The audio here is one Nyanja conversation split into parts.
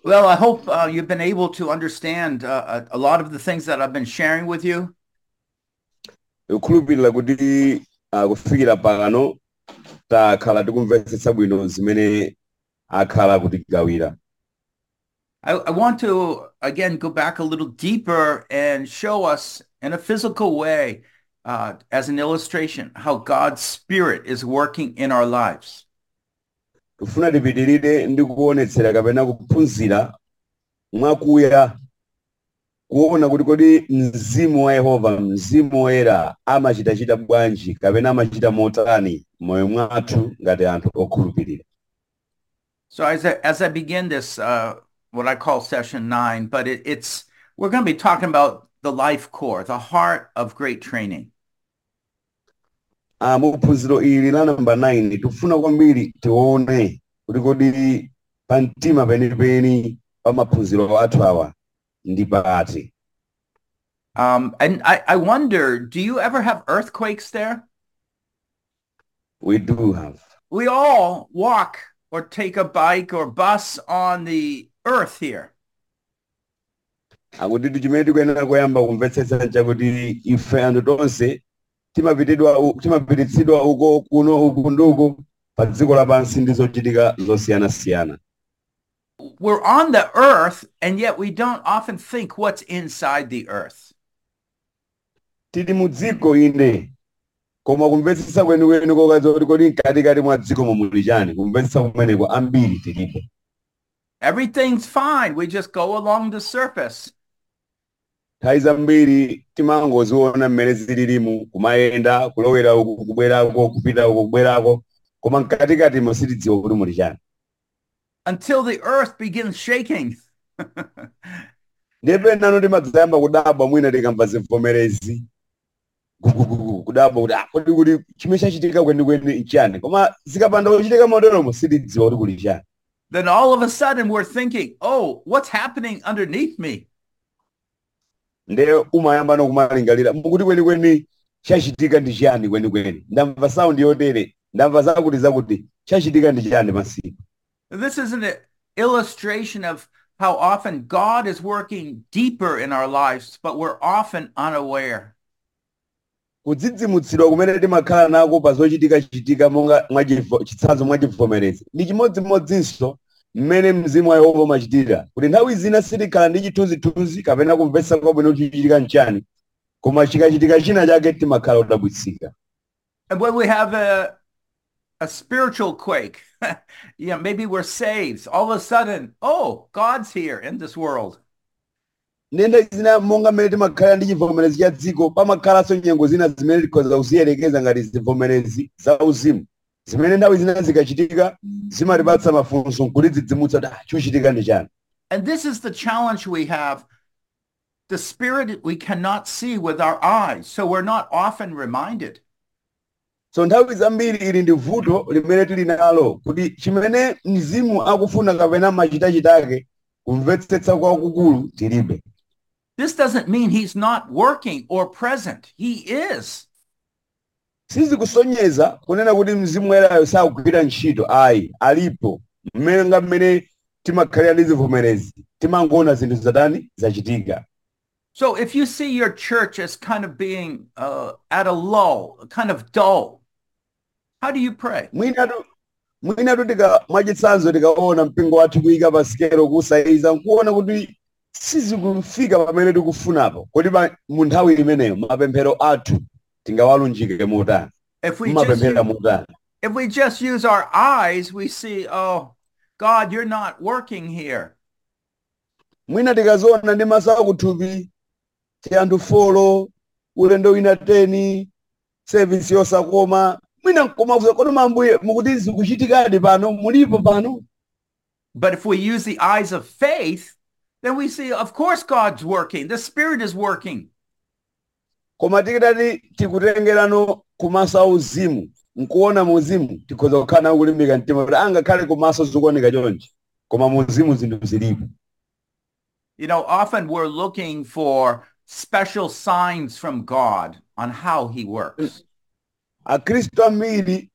Well, I hope uh, you've been able to understand uh, a, a lot of the things that I've been sharing with you. kukhulupirira kuti ah, kufikira pano takhala tikumvetsetsa bwino zimene akhala kutigawira I, I want to, again, go back a little deeper and show us in a physical way, uh, as an illustration, how God's Spirit is working in our lives. tifuna tipitirire ndi kuonetsera kapena kuphunzira mwakuya kuona kuti kodi mzimu wa yehova mzimu woyera amachitachita bwanji kapena amachita motani moyo mwathu ngati anthu okhulupirira So as I, as I begin this, uh, what I call session nine, but it, it's, we're going to be talking about the life core, the heart of great training. Ah, mu phunziro ili la namba 9 tifuna kwambiri tione kuti kodi pa mtima penipeni pa maphunziro athu awa ndi pati Um, and I, I wonder, do you ever have earthquakes there? we do have We all walk or take a bike or bus on the earth here. akuti chimene tikuyenera kuyamba kumvetsetsa chakuti ife anthu tonse timapitidwa u- timapititsidwa uko kuno uku ndi uku pa dziko lapansi ndi zochitika zosiyanasiyana We're on the earth, and yet we don't often think what's inside the earth. tili mu dziko inde koma kumvetsetsa kwenikweni kokaza kuti kodi mkatikati mwa dziko muli chani kumvetsetsa kumeneko ambiri tilipo Everything's fine. We just go along the surface. nthawi zambiri timangoziona mmene zililimu kumayenda kulowera uku kubwerako kupita uku kubwerako koma mkatikatimo sitidziwa kuti muli chani until the earth begins shaking. ndiye penano timadzayamba kudabwa mwina tikamva zivomerezi gugugugu kudabwa kuti ah, kodi kuti chimene chachitika kwenikweni nchani koma zikapanda kuchitika moteromo sitidziwa kuti kuli chani then all of a sudden we're thinking, oh, what's happening underneath me? ndiye umayamba nokumalingalira mukuti kwenikweni chachitika ndi chani kwenikweni ndamva saundi yotere ndamva zakuti zakuti chachitika ndi chani masiku This is an illustration of how often God is working deeper in our lives, but we're often unaware. kudzidzimutsidwa kumene timakhala nako pa zochitika-chitika monga mwachivo- chitsanzo mwachivomerezi ndi chimodzimodzinso mmene mzimu wa yehova umachitira kuti nthawi zina sitikhala ndi chithunzithunzi kapena kumvetsa kwabwino kuti chichitika nchani koma chikachitika china chake timakhala odabwitsika And when we have a a spiritual quake, yeah, maybe we're saved. All of a sudden, oh, God's here in this world. ndenda zina monga mmene timakhala ndi chivomerezi cha dziko pamakhalanso nyengo zina zimene tikhoza kuziyelekeza ngati zivomerezi za uzimu zimene nthawi zina zikachitika zimatipatsa mafunso nkutidzidzimutsa kuti ah chochitika ndi chani And this is the challenge we have. The spirit we cannot see with our eyes, so we're not often reminded. so nthawi zambiri ili ndi vuto limene tili nalo kuti chimene mzimu akufuna kapena machitachitake kumvetsetsa kwakukulu tilibe This doesn't mean he's not working or present. He is. sizikusonyeza kunena kuti mzimu woyerayo sakugwira ntchito ayi alipo mmene nga mmene timakhalira ndi zivomerezi timangoona zinthu zatani zachitika So if you see your church as kind of being uh, at a lull, kind of dull, how do you pray? mwinatu mwinatu tika mwachitsanzo tikaona mpingo wathu kuyika pa sikelo kusayiza nkuona kuti sizikufika pamene tikufunapo kodi pa- mu nthawi imeneyo mapemphero athu tingawalunjike motani If we just mumapemphera use, motani if we just use our eyes, we see, oh, God, you're not working here. mwina tikaziona ndi maso akuthupi ti anthu folo ulendo wina teni sevisi yosakoma mwina nkomakuza kodi mambuye mukuti zikuchitikadi pano mulipo pano But if we use the eyes of faith, then we see, of course, God's working. The Spirit is working. koma tikitati tikutengerano kumaso auzimu nkuona muzimu tikhoza kukhala nawo kulimbika mtima kuti angakhale kumaso zikuoneka chonchi koma muzimu zinthu zilipo You know, often we're looking for special signs from God on how he works. akhristu ambiri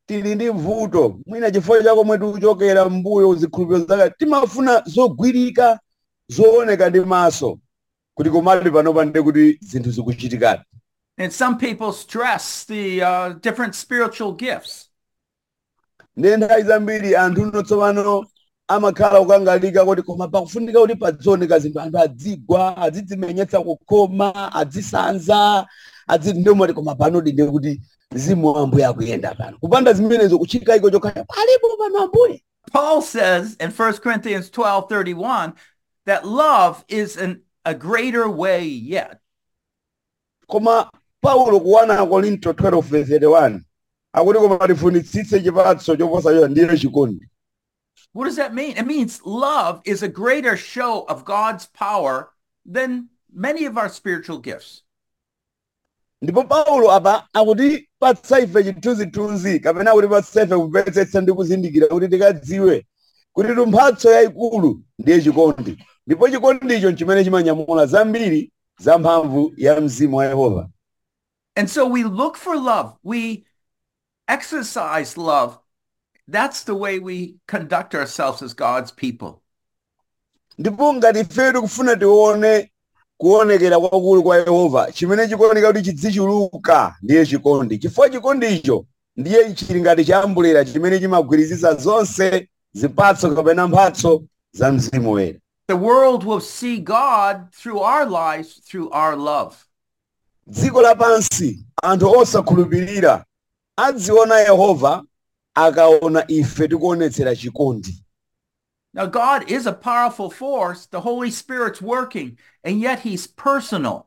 tili ndi vuto mwina chifukwa chako mwetu kuchokera mbuyo zikhulupiriro zake timafuna zogwirika zooneka ndi maso kuti komatu panopa ndi kuti zinthu zikuchitikadi And some people stress the uh, different spiritual gifts. ndi nthawi zambiri anthu uno tsopano amakhala kukangalika kuti koma pakufunika kuti padzioneka zinthu anthu adzigwa adzidzimenyetsa kukoma adzisanza adzi ndomati koma panodi ndi kuti mzimu wa ambuye akuyenda pano kupanda zimenezo kuchitika iko chokhaya palipo pano ambuye Paul says in 1 Corinthians 12 31 that love is an, a greater way yet. koma paulo kuwana korinto 12:31 akuti koma tifunitsitse chipatso choposa cho ndiye chikondi What does that mean? It means love is a greater show of God's power than many of our spiritual gifts. ndipo paulo apa akuti patsa ife chithunzithunzi kapena kuti patsa ife kumvetsetsa ndi kuzindikira kuti tikadziwe kuti mphatso yayikulu ndiye chikondi ndipo chikondicho chimene chimanyamula zambiri za mphamvu ya mzimu wa yehova And so we look for love. We exercise love. That's the way we conduct ourselves as God's people. ndipo ngati ife tikufuna tione kuonekera kwakulu kwa yehova chimene chikuoneka kuti chidzichuluka ndiye chikondi chifukwa chikondicho ndiye chili ngati chiambulera chimene chimagwirizisa zonse zipatso kapena mphatso za mzimu woyera The world will see God through our lives, through our love. dziko lapansi anthu osakhulupirira adziona yehova akaona ife tikuonetsera chikondi Now, God is a powerful force. The Holy Spirit's working, and yet He's personal.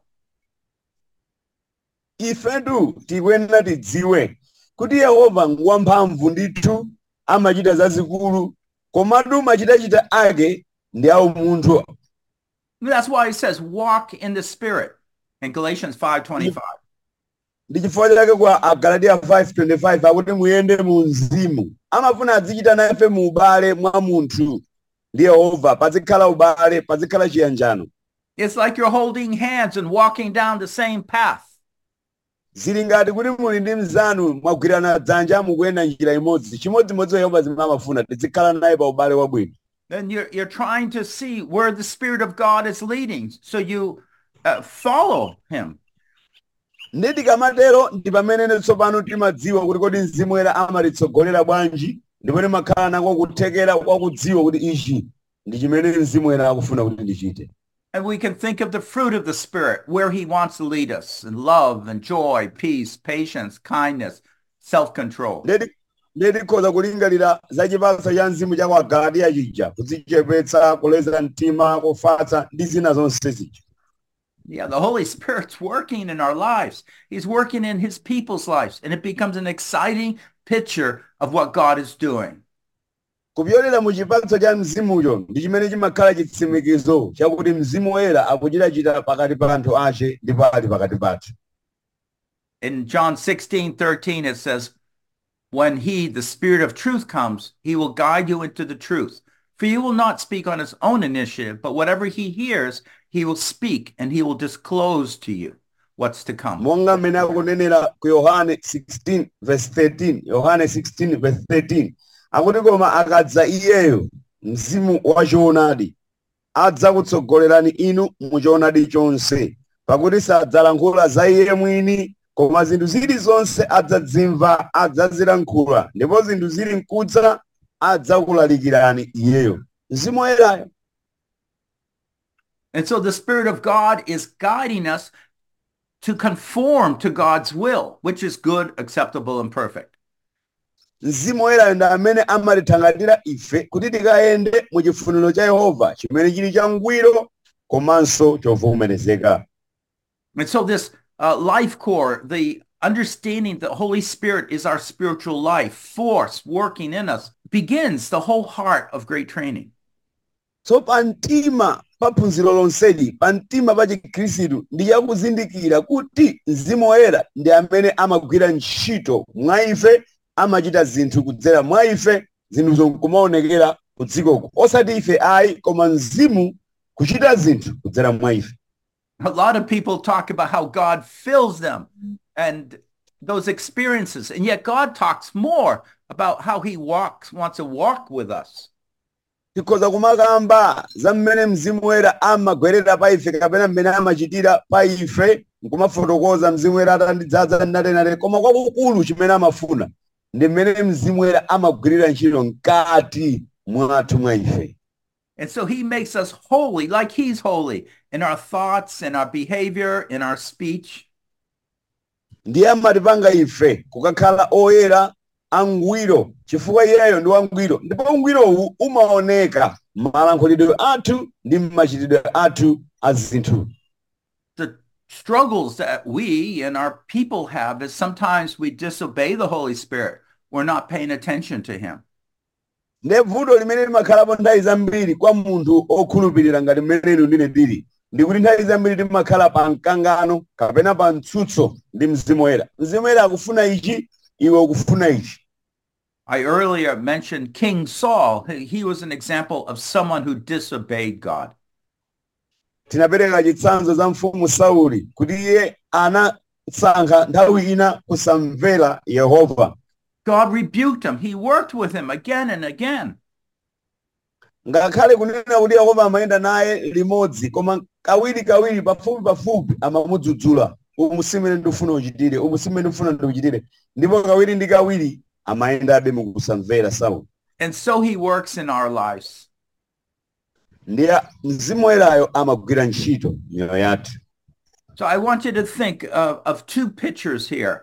ifetu tikuyenera tidziwe kuti yehova ngwamphamvu ndithu amachita zazikulu komatu machitachita ake ndi awo munthu That's why He says, walk in the Spirit in Galatians 5.25. ndi chifukwa chake kwa agalatiya 5:25 akuti muyende mu mzimu amafuna adzichita nafe mu ubale mwa munthu ndi yehova pazikhala ubale pazikhala chiyanjano It's like you're holding hands and walking down the same path. zili ngati kuti muli ndi mzanu mwagwirana dzanja mukuyenda njira imodzi chimodzimodzi yehova zimene amafuna tizikhala naye pa ubale wabwino Then you're, you're trying to see where the Spirit of God is leading. So you uh, follow Him. ndi tikamatero ndi pamene tsopano timadziwa kuti kodi mzimu woyera amatitsogolera bwanji ndipo timakhala nako kuthekera kwakudziwa kuti ichi ndi chimene mzimu woyera akufuna kuti ndichite And we can think of the fruit of the Spirit, where He wants to lead us in love and joy, peace, patience, kindness, self-control. ndeti ndeti tikhoza kulingalira za chipatso cha mzimu cha kwa galatiya chija kudzichepetsa kuleza mtima kufatsa ndi zina zonse zija Yeah, the Holy Spirit's working in our lives. He's working in His people's lives. And it becomes an exciting picture of what God is doing. kupyolera mu chipatso cha mzimucho ndi chimene chimakhala chitsimikizo chakuti mzimu woyera akuchitachita pakati pa anthu ace ndipo ali pakati pathu In John 16, 13, it says, When he, the Spirit of truth, comes, he will guide you into the truth. For he will not speak on his own initiative, but whatever he hears, he will speak, and he will disclose to you what's to come. monga mmene akunenera ku yohane 16 verse 13 yohane 16 verse 13 akuti koma akadza iyeyo mzimu wachoonadi adzakutsogolerani inu mu choonadi chonse pakuti sadzalankhula za iye mwini koma zinthu zilizonse adzadzimva adzazilankhula ndipo zinthu zili mkudza adzakulalikirani iyeyo mzimu woyerayo And so the Spirit of God is guiding us to conform to God's will, which is good, acceptable, and perfect. mzimu woyerayo ndi amene amatithangatira ife kuti tikayende mu chifuniro cha yehova chimene chili changwiro komanso chovomerezeka And so this uh, life core, the understanding that the Holy Spirit is our spiritual life force working in us, begins the whole heart of great training. so pamtima pa phunziro lonseli pamtima pa chikhristu ndi chakuzindikira kuti mzimu woyera ndi amene amagwira ntchito mwa ife amachita zinthu kudzera mwa ife zinthu zonkumaonekera ku dzikoko osati ife ayi koma mzimu kuchita zinthu kudzera mwa ife A lot of people talk about how God fills them and those experiences. And yet God talks more about how he walks, wants to walk with us. tikhoza kumakamba za mmene mzimu woyera amagwerera pa ife kapena mmene amachitira pa ife nkumafotokoza mzimu woyera atandidzaza natenate koma kwakukulu chimene amafuna ndi mmene mzimu woyera amagwirira ntchito mkati mwathu mwa ife And so he makes us holy like he's holy in our thoughts, in our behavior, in our speech. ndiye amatipanga ife kukakhala oyera angwiro chifukwa iyeyo ndi wangwiro ndipo ungwirowu umaoneka m'malankhulidwe athu ndi m'machitidwe athu a zinthu The struggles that we and our people have is sometimes we disobey the Holy Spirit. We're not paying attention to him. ndiye vuto limene limakhalapo nthawi zambiri kwa munthu okhulupirira ngati mmene inu ndine ndili ndikuti nthawi zambiri timakhala pa mkangano kapena pa mtsutso ndi mzimu woyera mzimu woyera akufuna ichi iwe ukufuna ichi I earlier mentioned King Saul. He he was an example of someone who disobeyed God. tinapereka chitsanzo za mfumu sauli kuti iye anasankha nthawi ina kusamvera yehova God rebuked him. He worked with him again and again. ngakhale kunena kuti yehova amayenda naye limodzi koma kawiri kawiri pafupi pafupi amamudzudzula umu simene ndikufuna uchitire umu simene ndikufuna ndiuchitire ndipo kawiri ndi kawiri amayendabe mukusamvera sauli And so he works in our lives. ndiye mzimu woyerayo amagwira ntchito miyoyo yathu So I want you to think of, of two pictures here.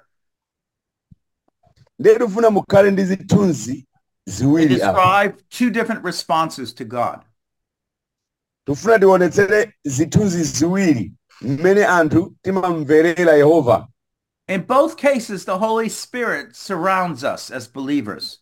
ndiye tikufuna mukhale ndi zithunzi They ziwiri apa describe two different responses to God. tikufuna tionetsere zithunzi ziwiri mmene anthu timamverera yehova In both cases, the Holy Spirit surrounds us as believers.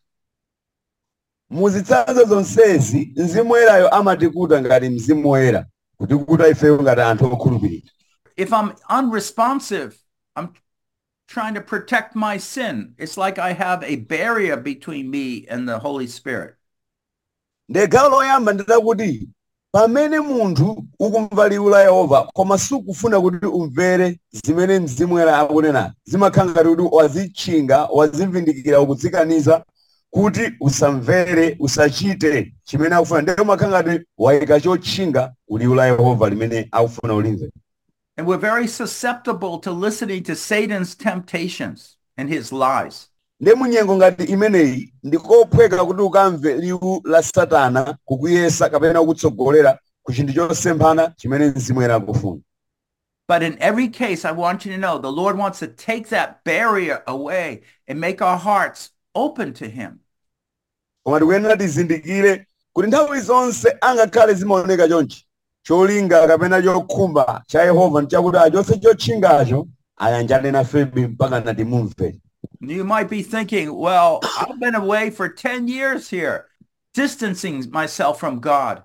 muzitsanzo zonsezi mzimu woyerayo amatikuta ngati mzimu woyera kutikuta ifeyo ngati anthu okhulupirira If I'm unresponsive, I'm trying to protect my sin. It's like I have a barrier between me and the Holy Spirit. ndiye gawo loyamba ndilakuti pamene munthu ukumva liwu la yehova koma sukufuna kuti umvere zimene mzimu woyera akunena zimakhala ngati kuti wazitchinga wazivindikira ukudzikaniza kuti usamvere usachite chimene akufuna ndiye umakhala ngati wayika chotchinga kuliwu la yehova limene akufuna ulimve And we're very susceptible to listening to Satan's temptations and his lies. ndiye munyengo ngati imeneyi ndikophweka kuti ukamve liwu la satana kukuyesa kapena kukutsogolera ku chinthu chosemphana chimene mzimu woyera akufuna But in every case, I want you to know the Lord wants to take that barrier away and make our hearts open to him. koma tikuyenera tizindikire kuti nthawi zonse angakhale zimaoneka chonchi cholinga kapena chokhumba cha yehova nchakuti achotse chotchingacho ayanjane nafebi mpaka natimumve You might be thinking, well, I've been away for 10 years here, distancing myself from God.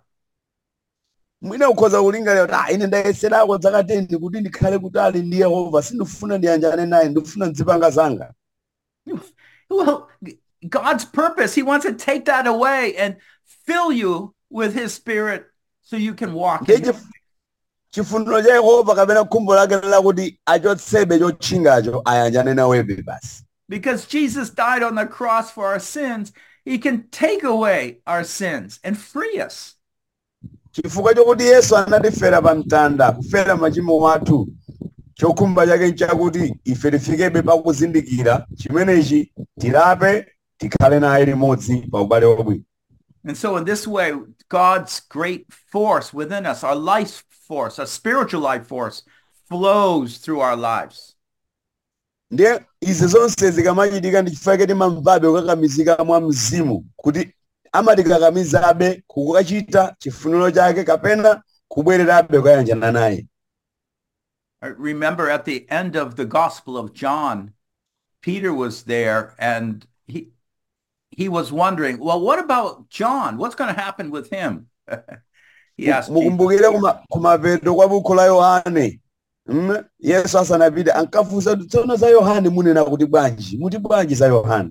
mwina ukhoza kulingalira kuti ah ine ndayeserako zaka 10 kuti ndikhale kutali ndi yehova sindifuna ndiyanjane naye ndikufuna nzipanga zanga Well, God's purpose, he wants to take that away and fill you with his spirit so you can walk in ndiye him. chif- chifuniro cha yehova kapena khumbo lake lakuti achotsebe chotchingacho ayanjane nawebe basi Because Jesus died on the cross for our sins, he can take away our sins and free us. chifukwa chokuti yesu anatifera pa mtanda kufera machimo athu chokhumba chake nchakuti ife tifikebe pakuzindikira chimenechi tilape tikhale naye limodzi pa ubale wabwino And so in this way, God's great force within us, our life force, our spiritual life force, flows through our lives. ndiye izi zonse zikamachitika ndi chifukwa chake timamvabe kukakamizika mwa mzimu kuti amatikakamizabe kukachita chifuniro chake kapena kubwererabe kukayanjana naye I remember at the end of the Gospel of John, Peter was there and he he was wondering, well, what about John? What's going to happen with him? he asked Peter. mukumbukire kuma- kumapeto kwa buku la yohane Mm, yesu asanapite ankafunsa kuti tsono za yohane munena kuti bwanji muti bwanji za yohane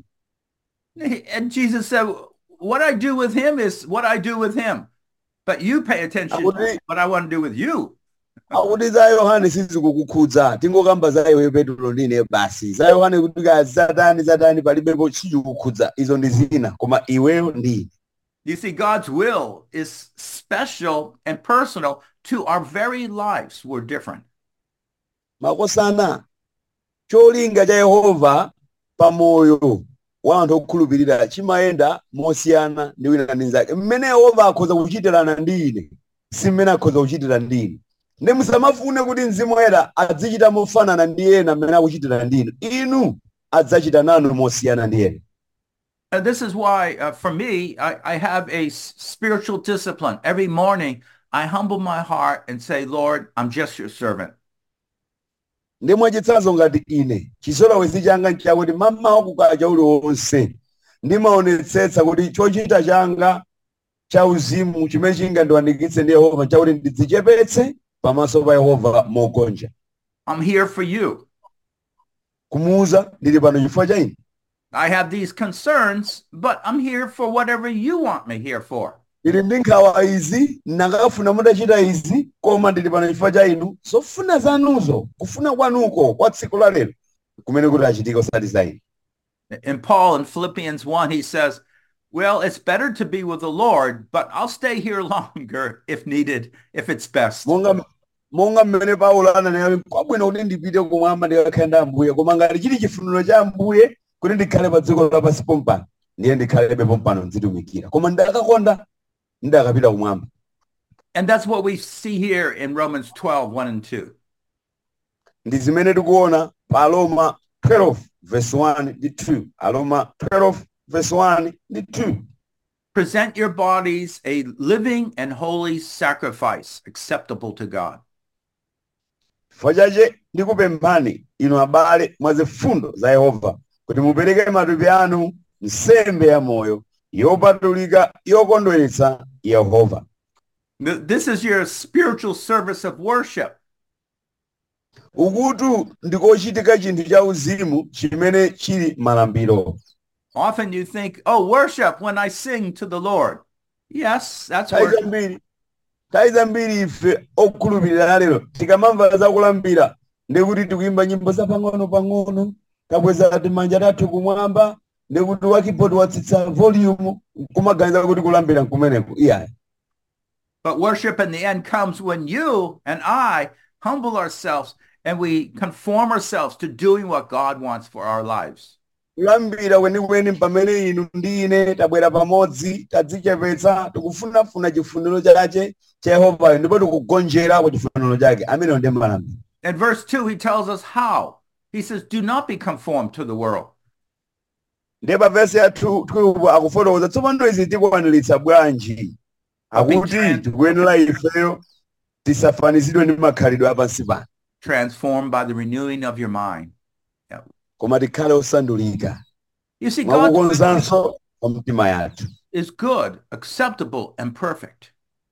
And Jesus said, what I do with him is what I do with him. But you pay attention Akuti- to what I want to do with you. akuti za yohane sizikukukhudza tingokamba za iwe petro ndine basi za yohane kuti ka zatani zatani palibepo sizikukhudza izo ndi zina koma iweyo ndine You see, God's will is special and personal to our very lives. We're different. makosana cholinga cha yehova pamoyo wa anthu okhulupirira chimayenda mosiyana ndi wina ndi nzake mmene yehova akhoza kuchitirana ndi ine si mmene akhoza kuchitira ndi ine ndi musamafune kuti mzimu woyera azichita mofanana ndi ena mmene akuchitira ndi inu inu adzachita nanu mosiyana ndi ena And this is why, uh, for me, I, I have a s- spiritual discipline. Every morning, I humble my heart and say, Lord, I'm just your servant. ndi mwachitsanzo ngati ine chisolowezi changa nchakuti mamawa kukacha uliwonse ndimaonetsetsa kuti chochita changa cha uzimu chimene chingandiwandikitse ndi yehova chakuti ndidzichepetse pamaso pa yehova mogonja I'm here for you. kumuuza ndili pano chifukwa cha ine I have these concerns, but I'm here for whatever you want me here for. ndili ndi nkhawa izi nakafuna mutachita izi koma ndili pano chifukwa cha inu zofuna zanuzo kufuna kwanuko kwa tsiku la lero kumene kuti achitike osati za ine In Paul in Philippians 1, he says, Well, it's better to be with the Lord, but I'll stay here longer if needed, if it's best. monga monga mmene paulo ananena kwabwino kuti ndipite kumwamba ndikakhale ndi ambuye koma ngati chili chifuniro cha ambuye kuti ndikhale pa dziko lapansi pompano ndiye ndikhalebe pompano nzitumikira koma ndakakonda ndakapita kumwamba And that's what we see here in Romans 12, 1 and 2. ndi zimene tikuona pa aloma 12 verse 1 ndi 2 aloma 12 verse 1 ndi 2 Present your bodies a living and holy sacrifice acceptable to God. chifukwa chache ndikupemphani inu abale mwa zifundo za yehova kuti mupereke matupi anu nsembe ya moyo yopatulika yokondweretsa yehova Th- This is your spiritual service of worship. ukutu ndikochitika chinthu cha uzimu chimene chili malambiro Often you think, oh, worship when I sing to the Lord. Yes, that's nthawi worship. zambiri nthawi zambiri ife okhulupirira lero tikamamva zakulambira ndikuti tikuyimba nyimbo zapang'ono-pang'ono takweza timanja tathu kumwamba ndikuti wakibodi watsitsa volume kumaganiza kuti kulambira nkumeneko iyayi But worship in the end comes when you and I humble ourselves and we conform ourselves to doing what God wants for our lives. kulambira kwenikweni pamene inu ndi ine tabwera pamodzi tadzichepetsa tikufunafuna chifuniro chache cha yehovayo ndipo tikugonjera kwa chifuniro chake ameneyo ndi malambiro In verse 2, he tells us how. He says, do not be conformed to the world. ndiye pa vesi ya 12 akufotokoza tsopano izi tikukwaniritsa bwanji akuti tikuyenera ifeyo tisafanizidwe ndi makhalidwe apansi pano transformed by the renewing of your mind. koma tikhale osandulika You see, God's will mwakukonzanso pa mtima yathu is good, acceptable, and perfect.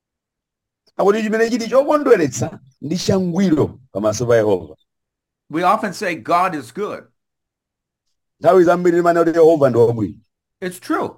akuti chimene chili chokondweretsa ndi changwiro pamaso pa yehova We often say God is good. nthawi zambiri timanena kuti yehova ndi wabwino It's true.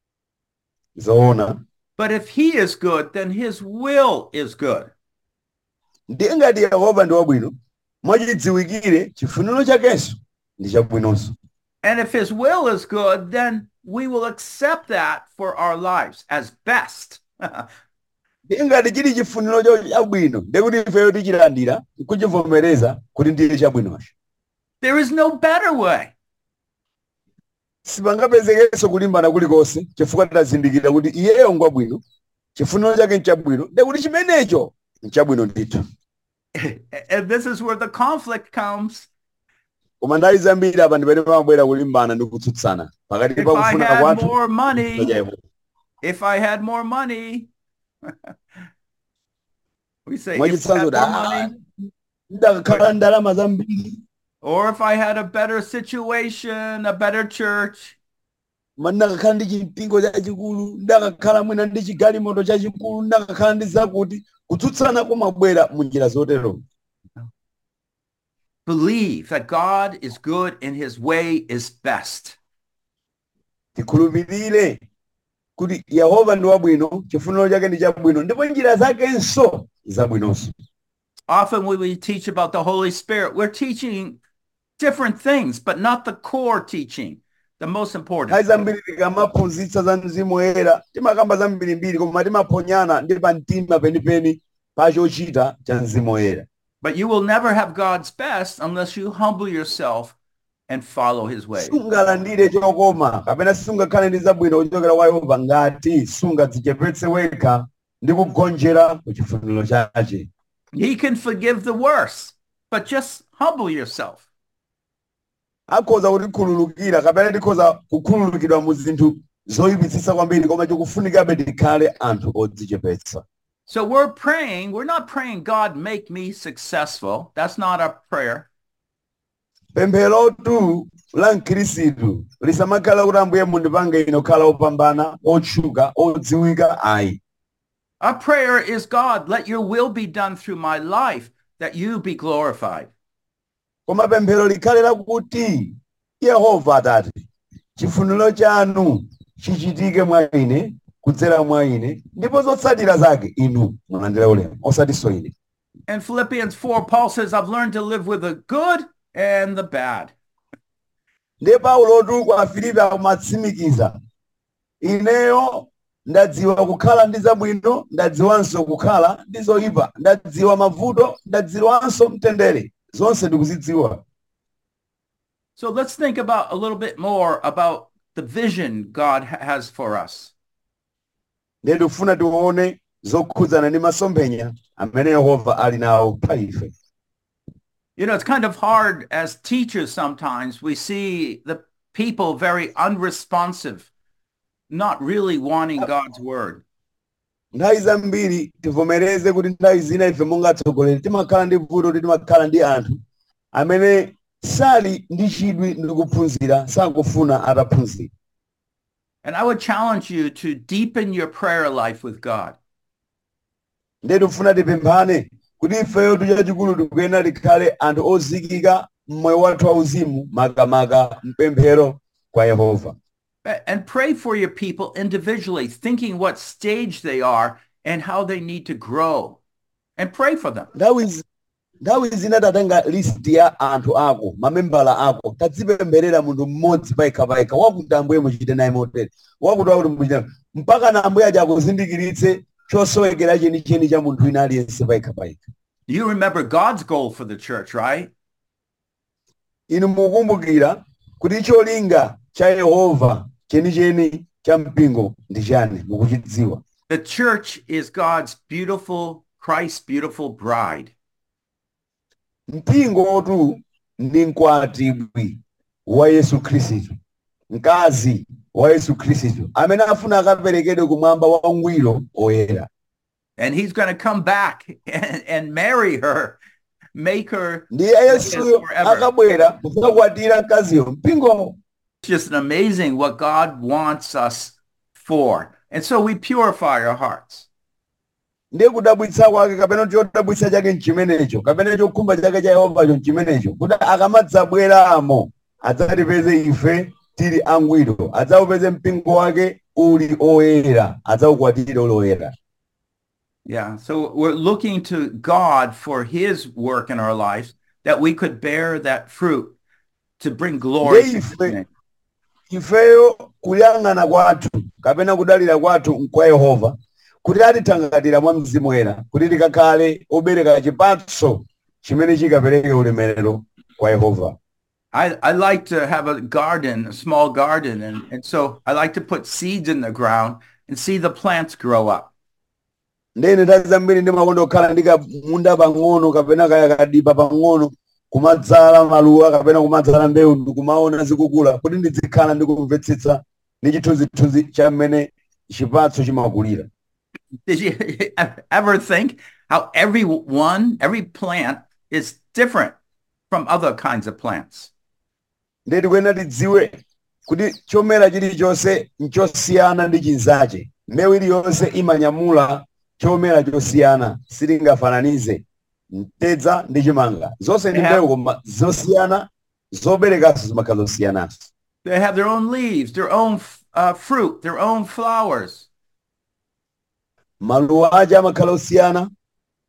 zoona But if he is good, then his will is good. ndiye ngati yehova ndi wabwino mwachidziwikire chifuniro chakenso ndi chabwinonso And if his will is good, then we will accept that for our lives as best. ndiye ngati chili chifuniro cho chabwino ndiye kuti ifeyo tichilandira nkuchivomereza kuti ndiye chabwinocho there is no better way. sipangapezekenso kulimbana kulikonse chifukwa tazindikira kuti iyeyo ngwabwino chifuniro chake nchabwino ndiye kuti chimenecho nchabwino ndithu and this is where the conflict comes. koma nthawi zambiri apa ndipene pamabwera kulimbana ndi kutsutsana pakati If pa I kufuna had kwathu more ndi chifuniro cha money, Yehova. if I had more money, we say, if I mwachitsanzo had kuti more "Ah, money, ndakakhala ndalama zambiri or if I had a better situation, a better church, ma ndakakhala ndi chimpingo chachikulu ndakakhala mwina ndi chigalimoto chachikulu ndakakhala ndi zakuti kutsutsana kumabwera mu njira zotero believe that God is good and his way is best. tikhulupirire kuti yehova ndi wabwino chifuniro chake ndi chabwino ndipo njira zakenso zabwinonso often when we teach about the Holy Spirit, we're teaching different things, but not the core teaching, the most important. nthawi zambiri tikamaphunzitsa za mzimu woyera timakamba zambirimbiri koma timaphonyana ndi pamtima penipeni pa chochita cha mzimu woyera But you will never have God's best unless you humble yourself and follow his way. sungalandire chokoma kapena sungakhale ndi zabwino kuchokera kwa yehova ngati sungadzichepetse wekha ndi kugonjera ku chifuniro chache He can forgive the worst, but just humble yourself. akhoza kutikhululukira kapena tikhoza kukhululukidwa mu zinthu zoyipitsitsa kwambiri koma chikufunikabe tikhale anthu odzichepetsa So we're praying, we're not praying, God, make me successful. That's not our prayer. pempherotu la mkhirisitu lisamakhala kuti ambuye mundipange ine kukhala opambana otchuka odziwika ayi Our prayer is, God, let your will be done through my life, that you be glorified. koma pemphero likhale lakuti yehova atate chifuniro chanu chichitike mwa ine kudzera mwa ine ndipo zotsatira zake inu mulandire ulemu osatinso ine In Philippians 4, Paul says, I've learned to live with the good and the bad. ndiye paulotu kwa filipi akumatsimikiza ineyo ndadziwa kukhala ndi zabwino ndadziwanso kukhala ndi zoyipa ndadziwa mavuto ndadziwanso mtendere zonse ndikuzidziwa So let's think about a little bit more about the vision God ha- has for us. ndiye tikufuna tione zokhudzana ndi masomphenya amene yehova ali nawo pa ife You know, it's kind of hard as teachers sometimes. We see the people very unresponsive, not really wanting God's word. nthawi zambiri tivomereze kuti nthawi zina ife monga atsogoleri timakhala ndi vuto kuti timakhala ndi anthu amene sali ndi chidwi ndi kuphunzira sakufuna ataphunzira And I would challenge you to deepen your prayer life with God. ndiye tikufuna tipemphane kuti ifeyo chachikulu tikuyenera tikhale anthu ozikika mmoyo wathu wauzimu makamaka mpemphero kwa yehova A- And pray for your people individually, thinking what stage they are and how they need to grow. And pray for them. nthawi zi- nthawi zina tatenga list ya anthu ako mamembala ako tadzipempherera munthu mmodzi payekhapayekha wakuti ambuye muchite naye motere wakuti wakuti muchite mpaka na ambuye aja akuzindikiritse chosowekera chenicheni cha munthu wina aliyense payekhapayekha You remember God's goal for the church, right? inu mukumbukira kuti cholinga cha yehova chenicheni cha mpingo ndi chani mukuchidziwa The church is God's beautiful, Christ's beautiful bride. mpingotu ndi mkwatibwi wa yesu khristu mkazi wa yesu khristu amene afuna akaperekedwe kumwamba wangwiro oyera And he's going to come back and, and marry her, make her ndiye yesuyo Forever. akabwera kudzakwatira mkaziyo mpingowo It's just amazing what God wants us for. And so we purify our hearts. ndiye kudabwitsa kwake kapena chodabwitsa chake mchimenecho kapena chokhumba chake cha yehovacho mchimenecho kuti akamadzabweramo adzatipeze ife tili angwiro adzawupeze mpingo wake uli oyera adzawukwatire uli oyera Yeah. So we're looking to God for his work in our lives that we could bear that fruit to bring glory to his Ndiye name. ifeyo kuyang'ana kwathu kapena kudalira kwathu kwa yehova kuti atithangatira mwa mzimu woyera kuti tikakhale obereka chipatso chimene chikapereke ulemerero kwa yehova I, I like to have a garden, a small garden. And, and so I like to put seeds in the ground and see the plants grow up. ndene nthawi zambiri ndimakonda kukhala ndi kamunda pang'ono kapena kaya kadipa pang'ono kumadzala maluwa kapena kumadzala mbewu ndikumaona zikukula kuti ndizikhala ndikumvetsetsa ndi chithunzithunzi cha mmene chipatso chimakulira Did you ever think how every one, every plant is different from other kinds of plants? ndiye tikuyenera tidziwe kuti chomera chilichonse nchosiyana ndi chinzache mbewu iliyonse imanyamula chomera chosiyana sitingafananize mtedza ndi chimanga zonse ndi Yeah. mbewu koma zosiyana zoberekanso zimakhala zosiyananso They have their own leaves, their own uh, fruit, their own flowers. maluwa aja amakhala osiyana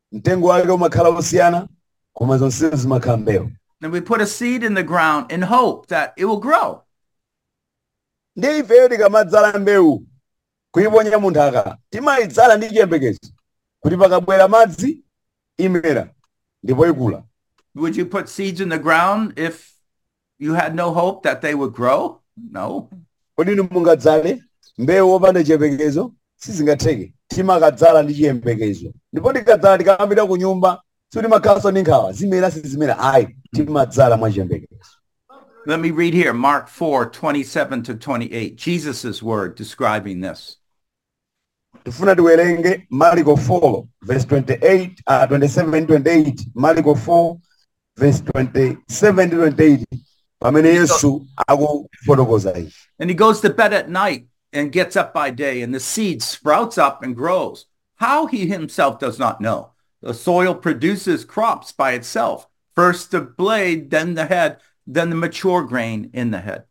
mtengo wake umakhala wosiyana koma zonse zimakhala mbewu And we put a seed in the ground in hope that it will grow. ndi ifeyo tikamadzala mbewu kuyiponya munthaka timayidzala ndi chiyembekezo kuti pakabwera madzi imera ndipo ikula Would you put seeds in the ground if you had no hope that they would grow? No. kodi inu mungadzale mbewu wopanda chiyembekezo sizingatheke timakadzala ndi chiyembekezo ndipo tikadzala tikamapita ku nyumba sitimakhalanso ndi nkhawa zimera sizimera ayi timadzala mwa chiyembekezo Let me read here Mark 4 27 to 28, Jesus' word describing this. tifuna tiwerenge mariko 4 verse 28 uh, 27 28 mariko 4 verse 27 to 28 pamene yesu akufotokoza ichi And he goes to bed at night and gets up by day, and the seed sprouts up and grows. How he himself does not know. The soil produces crops by itself. First the blade, then the head, then the mature grain in the head.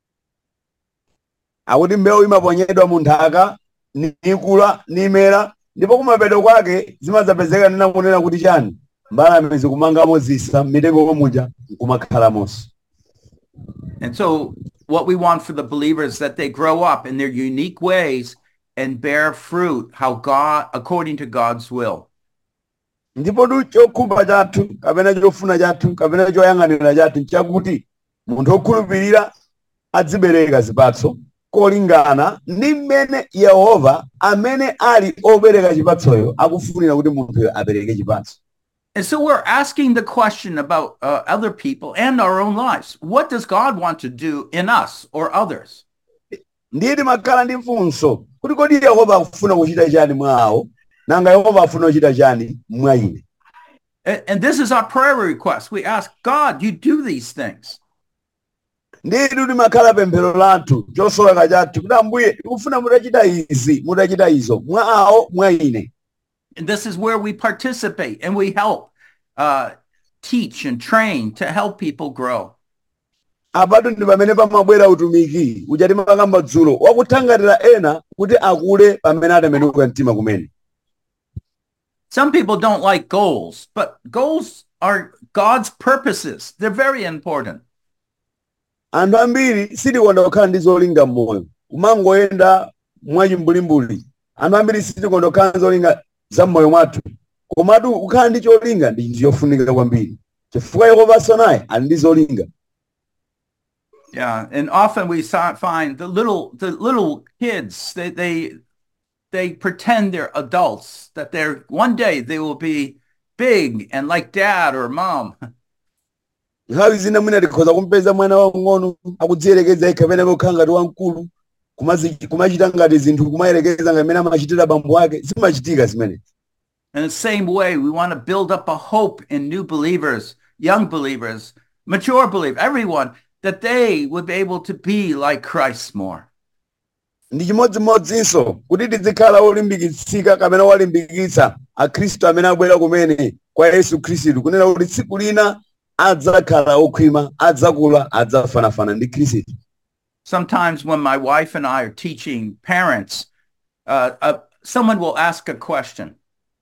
akuti mbewu imaponyedwa mu nthaka nikula nimera ndipo kumapeto kwake zimadzapezeka nena kunena kuti chani mbalame zikumangamo zisa m'mitengo muja nkumakhalamonso And so what we want for the believers is that they grow up in their unique ways and bear fruit how God according to God's will. ndipo tu chokhumba chathu kapena chofuna chathu kapena choyang'anira chathu nchakuti munthu wokhulupirira azibereka zipatso kolingana ndi mmene yehova amene ali obereka chipatsoyo akufunira kuti munthuyo abereke chipatso And so we're asking the question about uh, other people and our own lives. What does God want to do in us or others? ndiye timakhala ndi mfunso kuti kodi yehova akufuna kuchita chani mwa awo nanga yehova afuna kuchita chani mwa ine And, and this is our prayer request. We ask God, you do these things. nditu timakhala pemphero lathu chosowa chathu kuti ambuye tikufuna mutachita izi mutachita izo mwa awo mwa ine And this is where we participate and we help uh, teach and train to help people grow. apatu ndi pamene pamabwera utumiki uja timakamba dzulo wakuthangatira ena kuti akule pamene atembenuka mtima kumene Some people don't like goals, but goals are God's purposes. They're very important. anthu ambiri sitikonda kukhala ndi zolinga m'moyo kumangoyenda mwachimbulimbuli anthu ambiri sitikonda kukhala ndi zolinga za m'moyo mwathu komatu kukhala ndi cholinga ndi chinthu chofunika kwambiri chifukwa yehovanso naye ali ndi zolinga Yeah, and often we si- find the little the little kids they they they pretend they're adults that they're one day they will be big and like dad or mom. nthawi zina mwina tikhoza kumpeza mwana wang'ono akudziyerekeza yekha pene kokhala ngati wamkulu kumazi- kumachita ngati zinthu kumayerekeza ngati mene amachitira bambo ake zimachitika zimene In the same way, we want to build up a hope in new believers, young believers, mature believers, everyone that they would be able to be like Christ more. ndi chimodzimodzinso kuti tizikhala olimbikitsika kapena walimbikitsa akhristu amene abwera kumene kwa yesu khristu kunena kuti tsiku lina adzakhala okhwima adzakula adzafanafana ndi khristu Sometimes when my wife and I are teaching parents, uh, uh, someone will ask a question.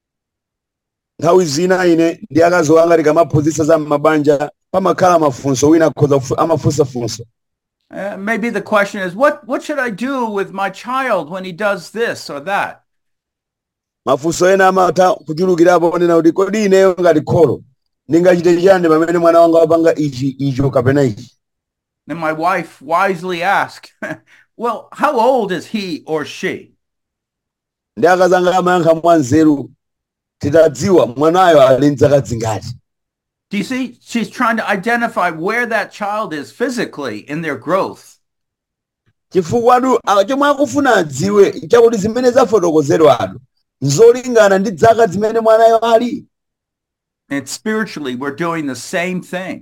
nthawi zina ine ndi akazi wanga tikamaphunzitsa za mabanja pamakhala mafunso wina akhoza kufu- amafunsa funso Uh, maybe the question is, what, what should I do with my child when he does this or that? mafunso ena amatha kuchulukirapo onena kuti kodi ineyo ngati kholo ndingachite chani pamene mwana wanga wapanga ichi icho kapena ichi And my wife wisely asked, well, how old is he or she? ndi akazi anga amayankha mwanzeru titadziwa mwanayo ali mzaka zingati Do you see? She's trying to identify where that child is physically in their growth. chifukwa atu chomwe akufuna adziwe chakuti zimene zafotokozedwado nzolingana ndi zaka zimene mwanayo ali And spiritually, we're doing the same thing.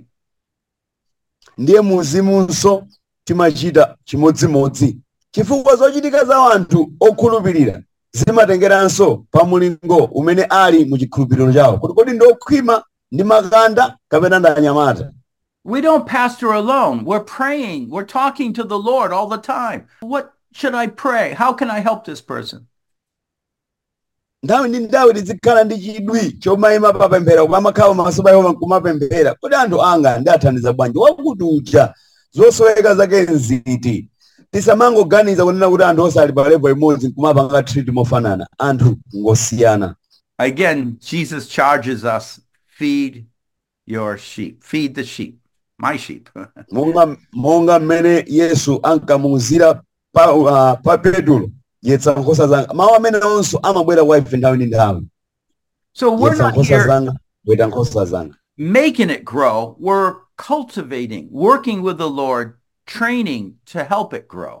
ndiye muzimunso timachita chimodzimodzi chifukwa zochitika za anthu okhulupirira zimatengeranso pa mulingo umene ali mu chikhulupiriro chawo kuti kodi ndi okhwima ndi makanda kapena ndi anyamata We don't pastor alone. We're praying. We're talking to the Lord all the time. What should I pray? How can I help this person? nthawi ndi nthawi tizikhala ndi chidwi chomayima papemphera koma amakhala pamaso pa yehova nkumapemphera kodi anthu anga ndathandiza bwanji wakuti uja zosoweka zake nziti tisamangoganiza kunena kuti anthu osali pa level imodzi nkumapanga treat mofanana anthu ngosiyana Again, Jesus charges us feed your sheep, feed the sheep, my sheep. monga monga mmene yesu ankamuuzira pa, uh, pa petulo yetsa nkhosa zanga mawu amene onso amabwera kwa ife nthawi ndi nthawi so we're yetsa not nkhosa here zanga weta nkhosa zanga making it grow. We're cultivating, working with the Lord, training to help it grow.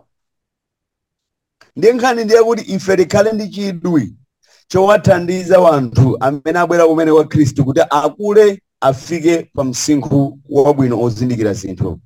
ndiye nkhani ndiye kuti ife tikhale ndi chidwi chowathandiza wanthu amene abwera kumene kwa khristu kuti akule afike pa msinkhu wabwino ozindikira zinthu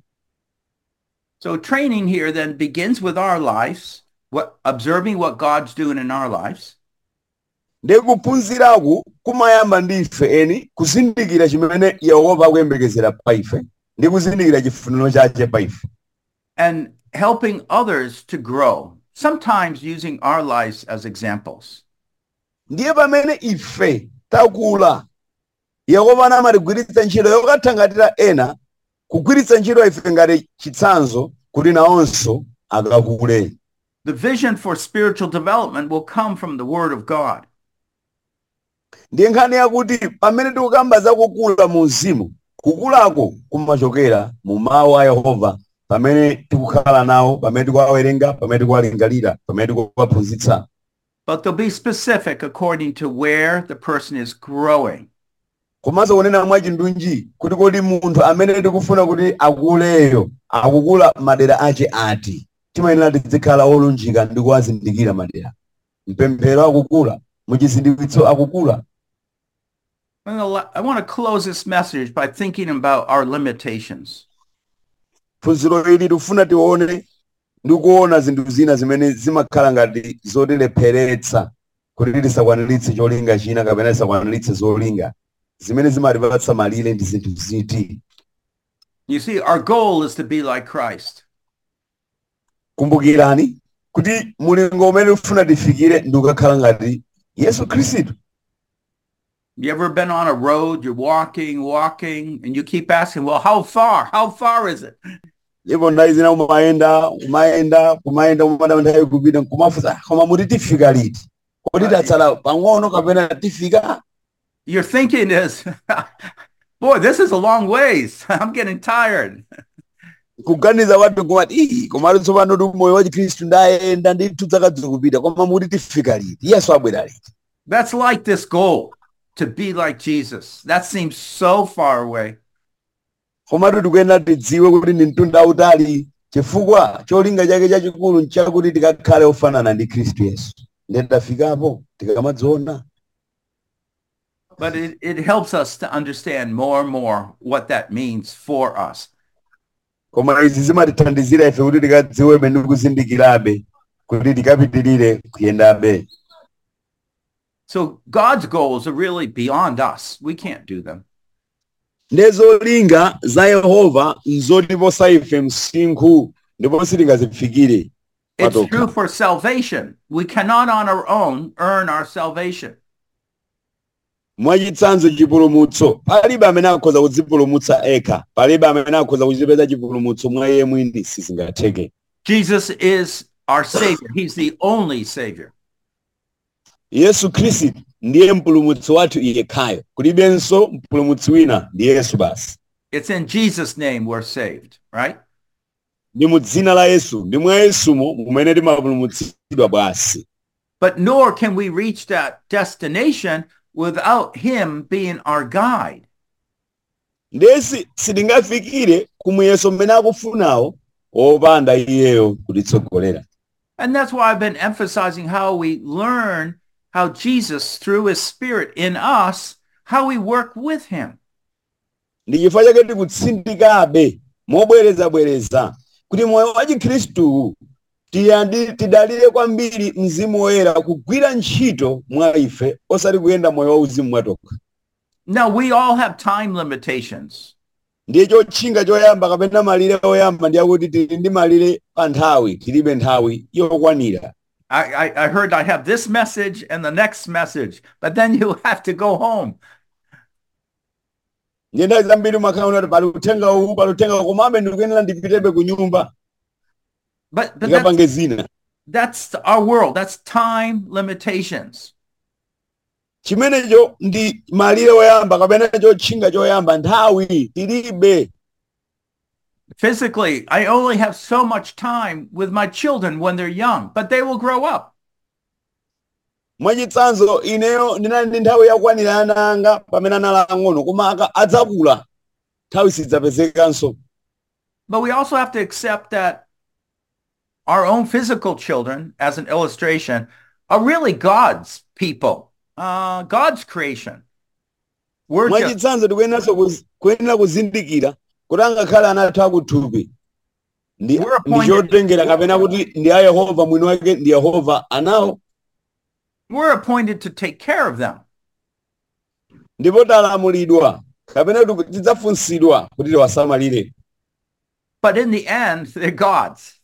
So training here then begins with our lives, what observing what God's doing in our lives. ndiye kuphunziraku kumayamba ndi ife eni kuzindikira chimene yehova akuyembekezera pa ife ndi kuzindikira chifuniro chake pa ife and helping others to grow, sometimes using our lives as examples. ndiye pamene ife takula yehova amatigwiritsa ntchito yokathangatira ena kugwiritsa ntchito ife ngati chitsanzo kuti nawonso akakule The vision for spiritual development will come from the Word of God. ndiye nkhani yakuti pamene tikukamba za kukula mu mzimu kukulako kumachokera mu mawu a yehova pamene tikukhala nawo pamene tikuwawerenga pamene tikuwalingalira pamene tikuwaphunzitsa But they'll be specific according to where the person is growing. komanso kunena mwachindunji kuti kodi munthu amene tikufuna kuti akuleyo akukula madera ache ati timayenera tizikhala olunjika ndi kuwazindikira madera mpemphero akukula muchizindikitso akukula And the la- I want to close this message by thinking about our limitations. phunziro ili tikufuna tione ndi kuona zinthu zina zimene zimakhala ngati zotilepheretsa kuti tisakwaniritse cholinga china kapena tisakwaniritse zolinga zimene zimatipatsa malire ndi zinthu ziti You see, our goal is to be like Christ. kumbukirani kuti mulingo umene tifuna tifikire ndi kukakhala ngati yesu khristu You ever been on a road, you're walking, walking, and you keep asking, well, how far? How far is it? ndipo ndayi zina umayenda umayenda kumayenda umada nthawi kupita nkumafunsa "Ah, koma muti tifika liti kodi tatsala pang'ono kapena tifika Your thinking is, boy, this is a long ways. I'm getting tired. kuganiza kwathu kumati "Ii, komatu tsopano ti moyo wa chikhristu ndayenda ndithu dzakadzi kupita koma muti tifika liti yesu abwera liti That's like this goal to be like Jesus. That seems so far away. komatu tikuyenera tidziwe kuti ndi mtunda wautali chifukwa cholinga chake chachikulu nchakuti tikakhale ofanana ndi khristu yesu ndiye tafikapo tikamadziona But it, it helps us to understand more and more what that means for us. koma izi zimatithandizira ife kuti tikadziwe pene tikuzindikirabe kuti tikapitirire kuyendabe So God's goals are really beyond us. We can't do them. ndiye zolinga za yehova nzotiposa ife msinkhu ndipo sitingazifikire It's Patokha. true for salvation. We cannot on our own earn our salvation. mwachitsanzo chipulumutso palibe amene akhoza kudzipulumutsa ekha palibe amene akhoza kuchipeza chipulumutso mwa iye mwini sizingatheke Jesus is our Savior. He's the only Savior. yesu khristu ndiye mpulumutsi wathu yekhayo kulibenso mpulumutsi wina ndi yesu basi It's in Jesus' name we're saved, right? ndi mu dzina la yesu ndi mwa yesumo mumene timapulumutsidwa basi But nor can we reach that destination without Him being our guide. ndesi sitingafikire kumuyeso mmene akufunawo wopanda iyeyo kutitsogolera And that's why I've been emphasizing how we learn how Jesus, through His Spirit in us, how we work with Him. ndi chifukwa chake tikutsindikabe mobwerezabwereza kuti moyo wa chikhristu tiyandi- tidalire kwambiri mzimu woyera kugwira ntchito mwa ife osati kuyenda moyo wa uzimu mwatokha Now, we all have time limitations. ndiye chotchinga choyamba kapena malire oyamba ndi akuti tili ndi malire pa nthawi tilibe nthawi yokwanira I, I, I heard I have this message and the next message, but then you have to go home. ndiye nthawi zambiri umakhala kuti pali uthenga uwu pali uthenga uwu komabe ndikuyenera ndipitebe ku nyumba But, but that's, ndikapange zina that's our world. That's time limitations. chimenecho ndi malire oyamba kapena chotchinga choyamba nthawi tilibe Physically, I only have so much time with my children when they're young, but they will grow up. mwachitsanzo ineyo ndinali ndi nthawi yakwanira ana anga pamene anali ang'ono koma aka adzakula nthawi sidzapezekanso But we also have to accept that our own physical children, as an illustration, are really God's people, uh, God's creation. We're just, mwachitsanzo tikuyeneranso kuz- kuyenera kuzindikira kuti angakhale ana athu akuthupi ndi We're ndi appointed- chotengera kapena kuti ndi a yehova mwini wake ndi yehova anawo we're appointed to take care of them. ndipo talamulidwa kapena kuti tidzafunsidwa kuti tiwasamalire But in the end, they're God's.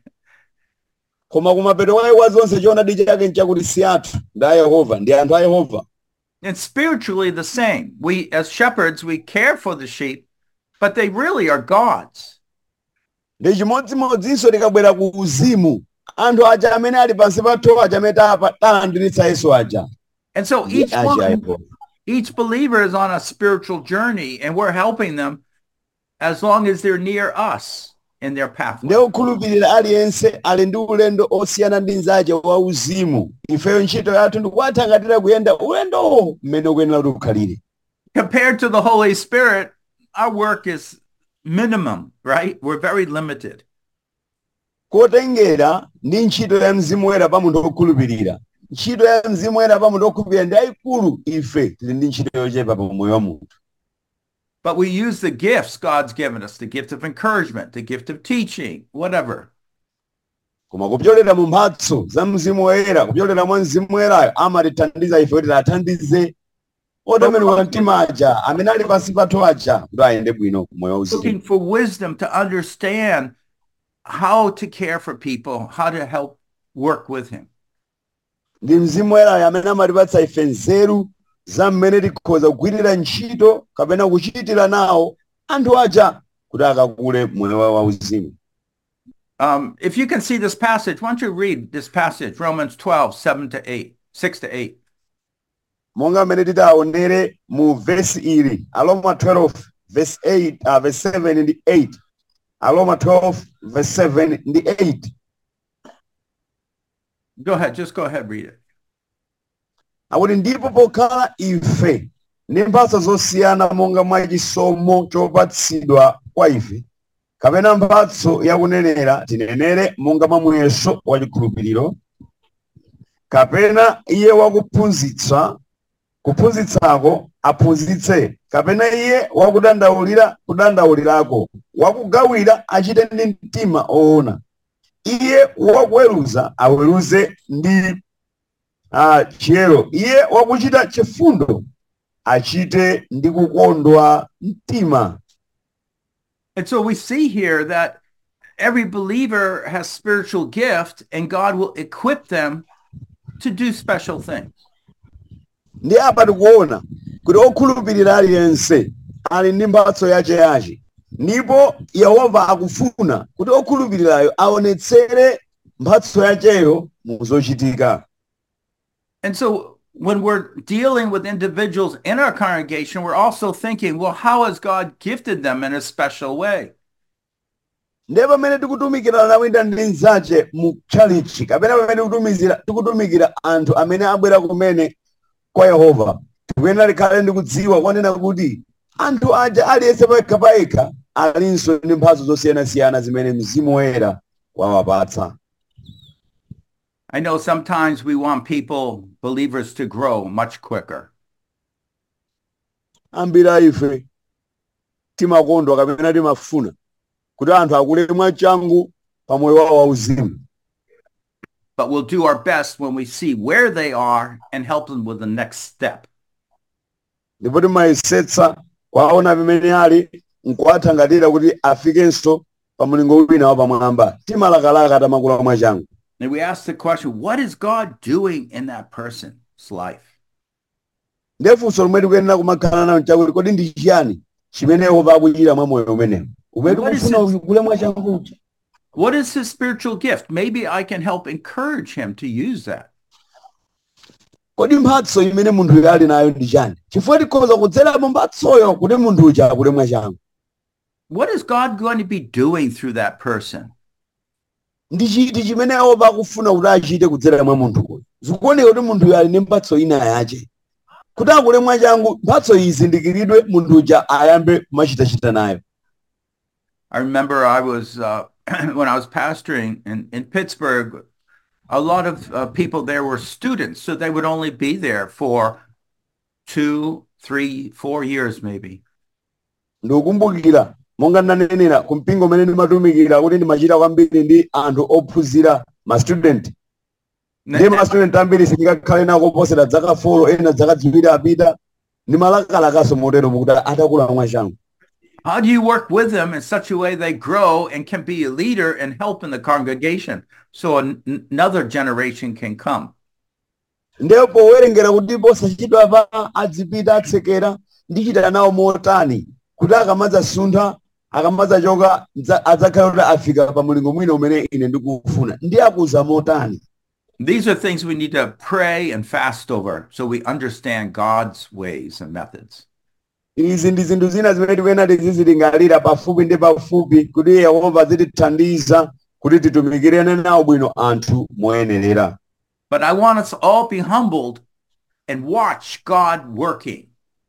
koma kumapeto kwake kwa zonse choonadi chake nchakuti si athu ndi a yehova ndi anthu a yehova And spiritually the same. We, as shepherds, we care for the sheep, but they really are God's. ndi chimodzimodzinso tikabwera ku uzimu anthu aja amene ali pansi pathu aja amene tapa talandiritsa yesu aja And so ndi each aja a one, yehova each believer is on a spiritual journey and we're helping them as long as they're near us in their pathway. ndi okhulupirira aliyense ali ndi ulendo osiyana ndi nzache wa uzimu ifeyo ntchito yathu ndikuwathangatira kuyenda ulendowo mmene ukuyenera kuti ukhalire Compared to the Holy Spirit, our work is minimum, right? We're very limited. kotengera ndi ntchito ya mzimu woyera pa munthu wokhulupirira ntchito ya mzimu woyera pa munthu wokhulupirira ndi yayikulu ife tili ndi ntchito yochepa pa moyo wa munthu But we use the gifts God's given us, the gift of encouragement, the gift of teaching, whatever. koma kupyolera mu mphatso za mzimu woyera kupyolera mwa mzimu woyerayo amatithandiza ife kuti athandize otembenuka mtima aja amene ali pansi pathu aja kuti ayende bwino ku moyo wauzimu looking for wisdom to understand how to care for people, how to help work with him. ndi mzimu woyerayo amene amatipatsa ife nzeru za mmene tikhoza kugwirira ntchito kapena kuchitira nawo anthu aja kuti akakule moyo wa wauzimu Um, if you can see this passage, why don't you read this passage, Romans 12, 7 to 8, 6 to 8. monga mmene titaonere mu vesi ili aloma 12 verse 8 uh, verse 7 ndi 8 aloma 12 verse 7 ndi 8 Go ahead, just go ahead, read it. akuti ndipo pokhala ife ndi mphatso zosiyana monga mwa chisomo chopatsidwa kwa ife kapena mphatso yakunenera tinenere monga mwa muyeso wa chikhulupiriro kapena iye wakuphunzitsa kuphunzitsako aphunzitse kapena iye wakudandaulira kudandaulirako wakugawira achite ndi mtima oona iye wakuweruza aweruze ndi ah, chiyero iye wakuchita chifundo achite ndi kukondwa mtima And so we see here that every believer has spiritual gift and God will equip them to do special things. ndi apa tikuona kuti okhulupirira aliyense ali ndi mphatso yacheyache ndipo yehova akufuna kuti okhulupirirayo aonetsere mphatso yacheyo mu zochitika And so when we're dealing with individuals in our congregation, we're also thinking, well, how has God gifted them in a special way? ndiye pamene tikutumikira nawo ina ndi nzache mu chalichi kapena pamene tikutumizira tikutumikira anthu amene abwera kumene kwa yehova tikuyenera tikhale ndi kudziwa kwanena kuti anthu aja aliyense payekha payekha alinso ndi mphatso zosiyanasiyana zimene mzimu woyera wawapatsa I know sometimes we want people, believers, to grow much quicker. ambiri a ife timakondwa kapena timafuna kuti anthu akule mwachangu pa moyo wawo wauzimu But we'll do our best when we see where they are and help them with the next step. ndipo timayesetsa kwaona pamene ali nkuwathangatira kuti afikenso pa mulingo wina wa pamwamba timalakalaka tamakula mwachangu And we ask the question, what is God doing in that person's life? ndefunso lomwe tikuyenera kumakhala nayo nchakuti kodi ndi chiyani chimene yehova akuchita mwa moyo umenewu umene What is tikufuna it? ukule mwa changucha What is his spiritual gift? Maybe I can help encourage him to use that. kodi mphatso imene munthuyo ali nayo ndi chani chifukwa tikhoza kudzerapo mphatsoyo kuti munthu uja akule mwa changu What is God going to be doing through that person? ndi chiti chimene yehova akufuna kuti achite kudzera mwa munthuyo zikuoneka kuti munthuyo ali ndi mphatso ina yache kuti akule mwa changu mphatso iyi izindikiridwe munthu uja ayambe kumachitachita nayo I remember I was, uh, when I was pastoring in, in Pittsburgh, a lot of uh, people there were students, so they would only be there for two, three, four years maybe. ndikukumbukira monga ndanenera ku mpingo umene ndimatumikira kuti ndimachita kwambiri ndi anthu ophunzira ma student ndiye ma student ambiri sindingakhale nawo koposera dzaka folo ena dzaka ziwiri apita ndimalakalakaso motero mukuti atakula mwa changu How do you work with them in such a way they grow and can be a leader and help in the congregation so an- another generation can come? ndiye powerengera kuti posachedwa pa adzipita atsekera ndichita nawo motani kuti akamadzasuntha akamadzachoka dza- adzakhale kuti afika pa mulingo mwina umene ine ndikufuna ndiye akuza motani These are things we need to pray and fast over so we understand God's ways and methods. izi ndi zinthu zina zimene tikuyenera tizizilingalira pafupi ndi pafupi kuti yehova azitithandiza kuti titumikirene nawo bwino anthu moyenerera But I want us all be humbled and watch God working.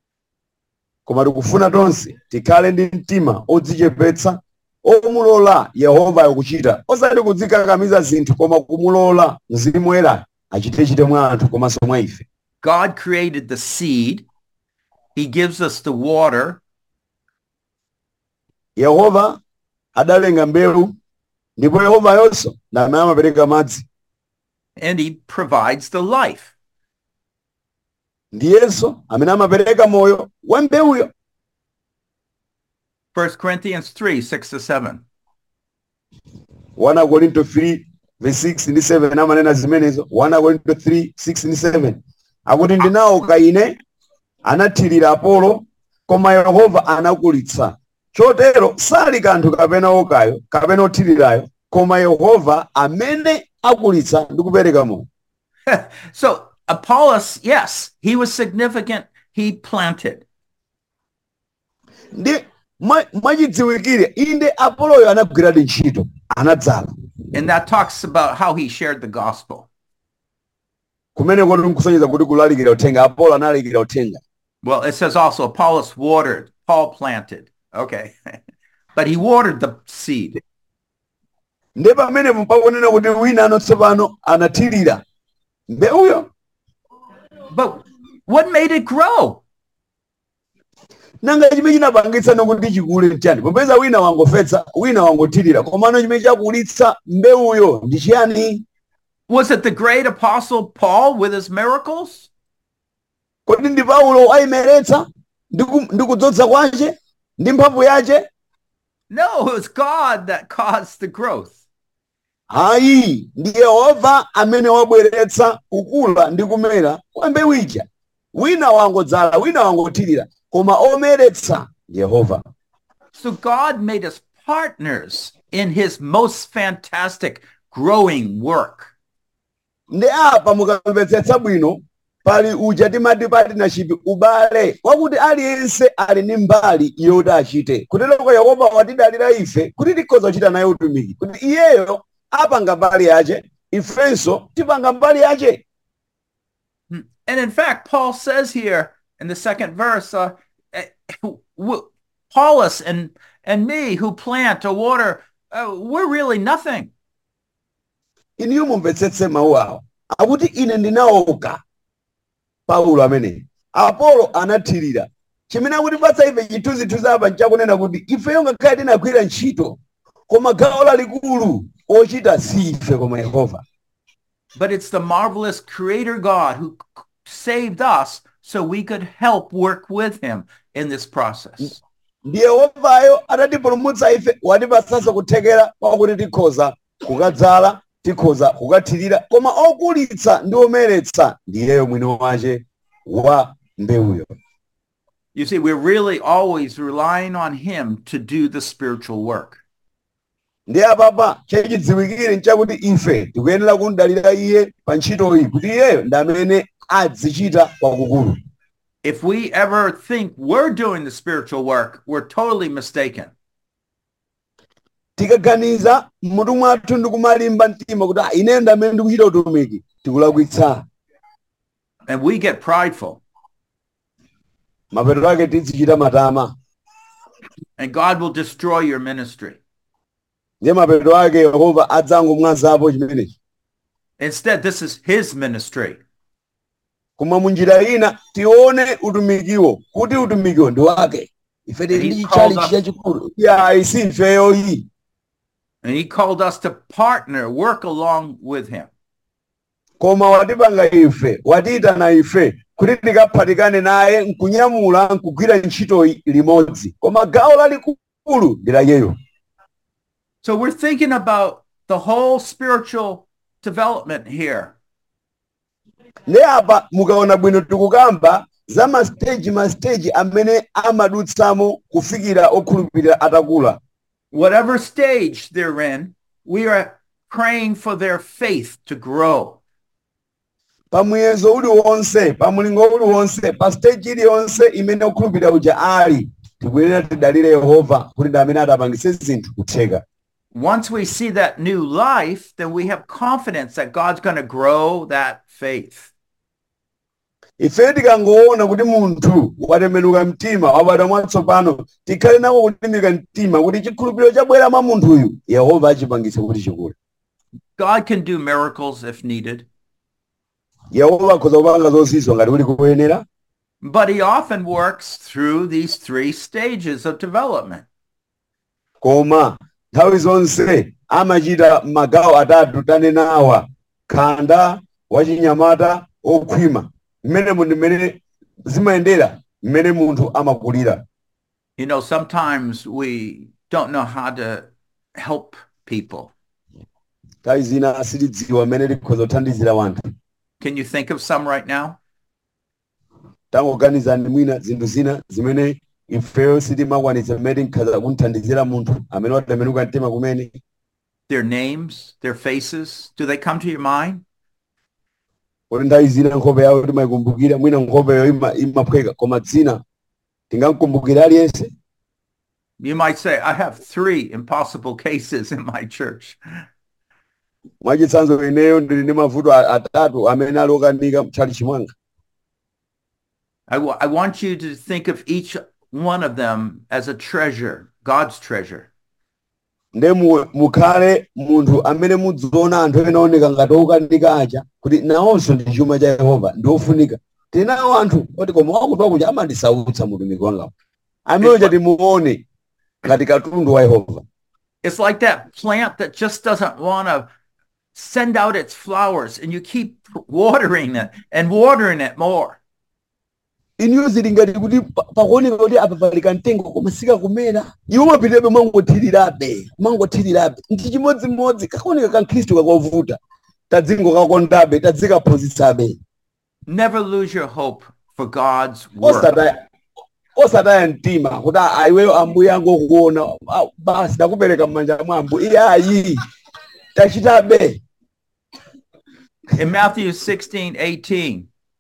koma tikufuna tonse tikhale ndi mtima odzichepetsa omulola yehova akuchita osati kudzikakamiza zinthu koma kumulola mzimu woyera achitechite mwa anthu komanso mwa ife God created the seed. He gives us the water. yehova adalenga mbewu ndipo yehova yonso ndamene amapereka madzi and he provides the life. ndiyenso amene amapereka moyo wa mbewuyo 1 Corinthians 3, 6 to 7. 1 Korinto 3 verse 6 ndi 7 amanena zimenezo 1 Korinto 3 6 ndi 7 akuti ndinawo kaine anathirira apolo koma yehova anakulitsa chotero sali kanthu kapena wokayo kapena othirirayo koma yehova amene akulitsa ndi kupereka moyo So Apollos, yes, he was significant. He planted. ndi mwa- mwachidziwikire inde apoloyo anagwiradi ntchito anadzala And that talks about how he shared the gospel. kumeneko tikusonyeza kuti kulalikira uthenga apolo analalikira uthenga Well, it says also Apollos watered, Paul planted. Okay. but he watered the seed. ndi pamenepo pakunena kuti wina ano tsopano anathirira mbewuyo But what made it grow? nanga chimene chinapangitsa nokuti chikule nchani popeza wina wangofesa wina wangothirira komano chimene chakulitsa mbewuyo ndi chiyani Was it the great apostle Paul with his miracles? kodi ndi paulo ayimeretsa ndi ku- ndi kudzodza kwace ndi mphamvu yace No, it was God that caused the growth. hayi ndi yehova amene wabweretsa kukula ndi kumera kwa mbewu ija wina wangodzala wina wangothirira koma omeretsa ndi yehova So God made us partners in his most fantastic growing work. ndi apa mukamvetsetsa bwino pali uja timati partnership ubale wakuti aliyense ali ndi mbali yoti achite kuteroko yehova watidalira ife kuti tikhoza kuchita naye utumiki kuti iyeyo apanga mbali yace ifenso tipanga mbali yace And in fact, Paul says here in the second verse, uh, eh, w- Paulus and, and me who plant or water, uh, we're really nothing. iniyo mumvetsetse mawu awo akuti ine ndinaoka paulo ameneyi apolo anathirira chimene akutipatsa ife chithunzithunzi apa nchakunena kuti ifeyo ngakhale tinagwira ntchito koma gawo lalikulu ochita si ife koma yehova But it's the marvelous creator God who c- saved us so we could help work with him in this process. ndi yehovayo atatipulumutsa ife watipatsanso kuthekera kwakuti tikhoza kukadzala tikhoza kukathirira koma okulitsa ndi omeretsa ndiyeyo mwini wace wa mbewuyo You see, we're really always relying on him to do the spiritual work. ndi apapa chachidziwikire nchakuti ife tikuyenera kundalira iye pa ntchitoyi kuti iyeyo ndi amene azichita kwakukulu If we ever think we're doing the spiritual work, we're totally mistaken. tikaganiza mmutu mwathu ndi kumalimba mtima kuti "Ah, ineyo ndi amene ndikuchita utumiki tikulakwitsa And we get prideful. mapeto ake tizichita matama And God will destroy your ministry. ndiye mapeto ake yehova adzangomwazapo chimenechi Instead, this is his ministry. koma munjira ina tione utumikiwo kuti utumikiwo ndi wake ife tili ndi He chichali called us- chachikulu ya isi ifeyoyi And he called us to partner, work along with him. koma watipanga ife watiyitana ife kuti tikaphatikane naye nkunyamula nkugwira ntchitoyi limodzi koma gawo lalikulu ndi layeyo So we're thinking about the whole spiritual development here. ndi apa mukaona bwino tikukamba za masteji masteji amene amadutsamo kufikira okhulupirira atakula Whatever stage they're in, we are praying for their faith to grow. pamuyezo uliwonse pamulingo uliwonse pa stage iliyonse imene okhulupirira uja ali tikuyenera tidalire yehova kuti ndi amene atapangitse zinthu kutheka Once we see that new life, then we have confidence that God's going to grow that faith. ife tikangoona kuti munthu watembenuka mtima wabadwa mwatsopano tikhale nako kulimbika mtima kuti chikhulupiriro chabwera mwa munthuyu yehova achipangitse kuti chikule God can do miracles if needed, yehova akhoza kupanga zozizwa ngati kuli kuyenera but he often works through these three stages of development. koma nthawi zonse amachita magawo atatu tanenawa khanda wachinyamata okhwima mmenemo ndi mmene zimayendera mmene munthu amakulira You know, sometimes we don't know how to help people. nthawi zina sitidziwa mmene tikhoza kuthandizira wanthu Can you think of some right now? tangoganizani mwina zinthu zina zimene ifeyo sitimakwanitsa mmene tinkhaza kunthandizira munthu amene watembenuka mtima kumene Their names, their faces, do they come to your mind? kuti nthawi zina nkhope yawo timayikumbukira mwina nkhopeyo ima- imaphweka koma dzina tingamkumbukira aliyense You might say, I have three impossible cases in my church. mwachitsanzo ineyo ndili ndi mavuto a- atatu amene ali okanika mtchali chimwanga I wa- I want you to think of each one of them as a treasure, God's treasure. nde mu- mukhale munthu amene mudziona anthu ena oneka ngati okanika aja kuti nawonso ndi chuma cha yehova ndi ofunika tili nawo anthu oti koma wakuti kuja amandisautsa mutumiki wangawo amene uja timuone ngati katundu wa yehova It's like that plant that just doesn't want to send out its flowers and you keep watering it and watering it more. inuyo zili ngati kuti pa- pakuoneka kuti apa pali kamtengo koma sikakumera iwo umapitirabe umangothirirabe umangothirirabe ndi chimodzimodzi kakuoneka kankhristu kakovuta tadzingo kakondabe tadzikaphunzitsabe Never lose your hope for God's work. osataya osataya mtima kuti "Ah, iweyo ambuye angokuona ah, basi ndakupereka m'manja mwa ambuye iye ayi tachitabe In Matthew 16, 18,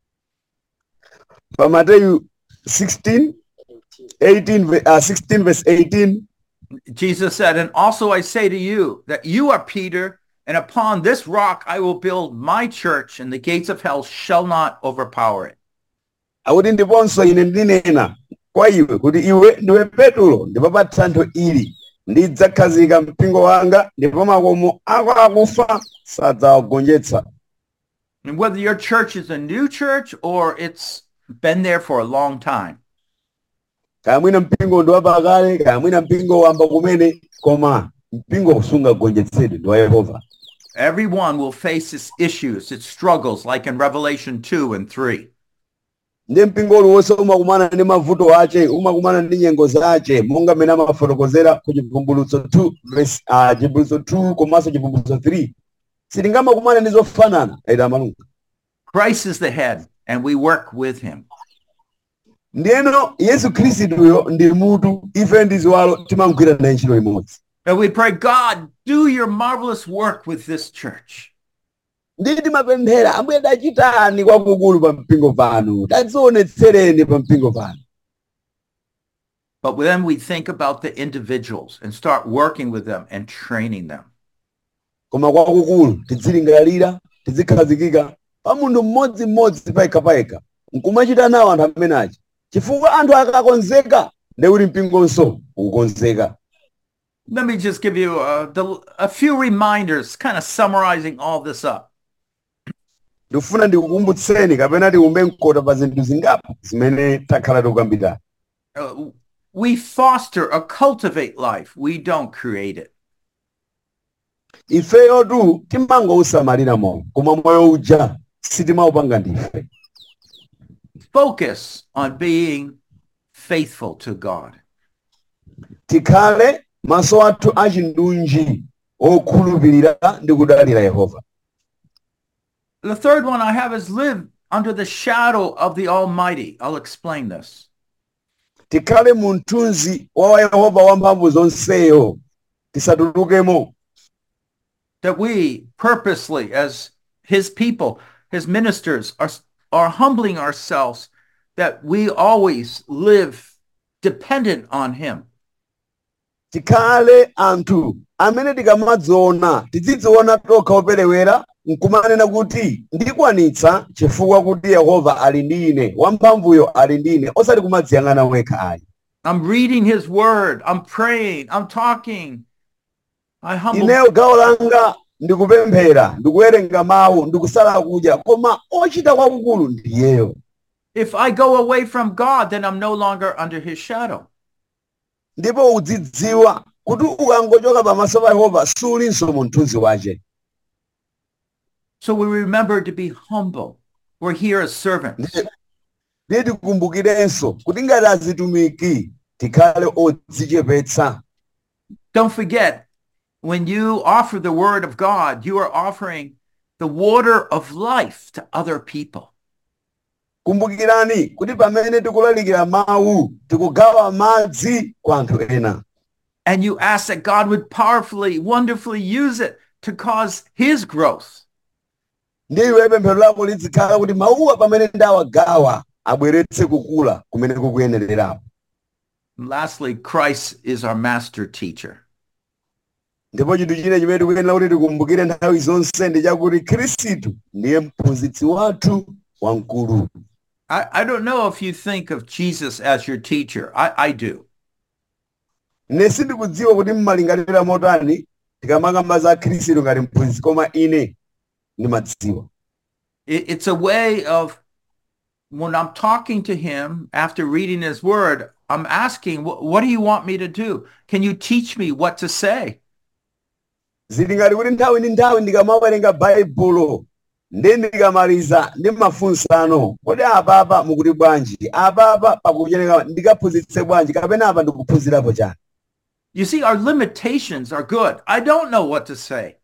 pa mateyu 16 18 ve- uh, 16 verse 18 Jesus said, And also I say to you that you are Peter, and upon this rock I will build my church, and the gates of hell shall not overpower it. akuti ndiponso ine ndinena kwa iwe kuti iwe ndiwe petulo ndipo pa thanthwe ili ndidzakhazika mpingo wanga ndipo makomo ako akufa sadzawagonjetsa And whether your church is a new church or it's been there for a long time, kaya mwina mpingo ndi wapakale kaya mwina mpingo wamba kumene koma mpingo sungagonjetsedwe ndi wa yehova everyone will face its issues, its struggles, like in Revelation 2 and 3. ndi mpingo uliwonse umakumana ndi mavuto ace umakumana ndi nyengo zace monga mmene amafotokozera ku chivumbulutso 2 verse uh, chivumbulutso 2 komanso chivumbulutso 3 sitingamakumane ndi zofanana aita malunga Christ is the head, and we work with him. ndiyeno yesu khristuyo ndi mutu ife ndi ziwalo timagwira naye ntchito imodzi And we pray, God, do your marvelous work with this church. ndi timapemphera ambuye tachitani kwakukulu pa mpingo pano tadzionetsereni pa mpingo pano But then we think about the individuals and start working with them and training them. koma kwakukulu tidzilingalira tidzikhazikika pa munthu mmodzimmodzi payekha nkumachita nawo anthu amenachi chifukwa anthu akakonzeka ndi kuti mpingonso ukukonzeka Let me just give you uh, the, a few reminders, kind of summarizing all this up. ndikufuna ndikukumbutseni kapena tikumbe mkota pa zinthu zingapo zimene takhala tikukambirana Uh, we foster or cultivate life. We don't create it. ifeyotu timangousamalira moyo koma moyo uja sitimaupanga ndife Focus on being faithful to God. tikhale maso athu achindunji okhulupirira ndi kudalira yehova The third one I have is live under the shadow of the Almighty. I'll explain this. tikhale mu mthunzi wa yehova wamphamvu zonseyo tisatulukemo That we purposely, as his people, his ministers, are, are humbling ourselves, that we always live dependent on him. tikhale anthu amene tikamadziona tidzidziona tokha operewera nkumanena kuti ndikwanitsa chifukwa kuti yehova ali ndi ine wamphamvuyo ali ndi ine osati kumadziyang'ana wekha ayi I'm reading his word. I'm praying. I'm talking. I humble. ineyo gawo langa ndikupemphera ndikuwerenga mawu ndikusala kudya koma ochita kwakukulu ndiyeyo If I go away from God, then I'm no longer under his shadow. ndipo udzidziwa kuti ukangochoka pamaso pa yehova sulinso mu mthunzi wace So we remember to be humble. We're here as servants. ndiye tikumbukirenso kuti ngati azitumiki tikhale odzichepetsa Don't forget, when you offer the word of God, you are offering the water of life to other people. kumbukirani kuti pamene tikulalikira mawu tikugawa madzi kwa anthu ena And you ask that God would powerfully, wonderfully use it to cause his growth. ndiye iwe pemphero lako lizikhala kuti mawuwa pamene ndawagawa abweretse kukula kumene kukuyenererapo And lastly, Christ is our master teacher. ndipo chinthu chine chimene tikuyenera kuti tikumbukire nthawi zonse ndi chakuti khristu ndiye mphunzitsi wathu wamkulu I, I don't know if you think of Jesus as your teacher. I, I do. ine sindikudziwa kuti mmalingalira motani tikamakamba za khristu ngati mphunzitsi koma ine ndimadziwa It, it's a way of when I'm talking to him after reading his word, I'm asking, "Wh- what do you want me to do? Can you teach me what to say? zili ngati kuti nthawi ndi nthawi ndikamawerenga baibulo ndi ndikamaliza ndi mafunsano kodi apapa mukuti bwanji apapa pakucheneka ndikaphunzitse bwanji kapena apa ndikuphunzirapo chani You see, our limitations are good. I don't know what to say.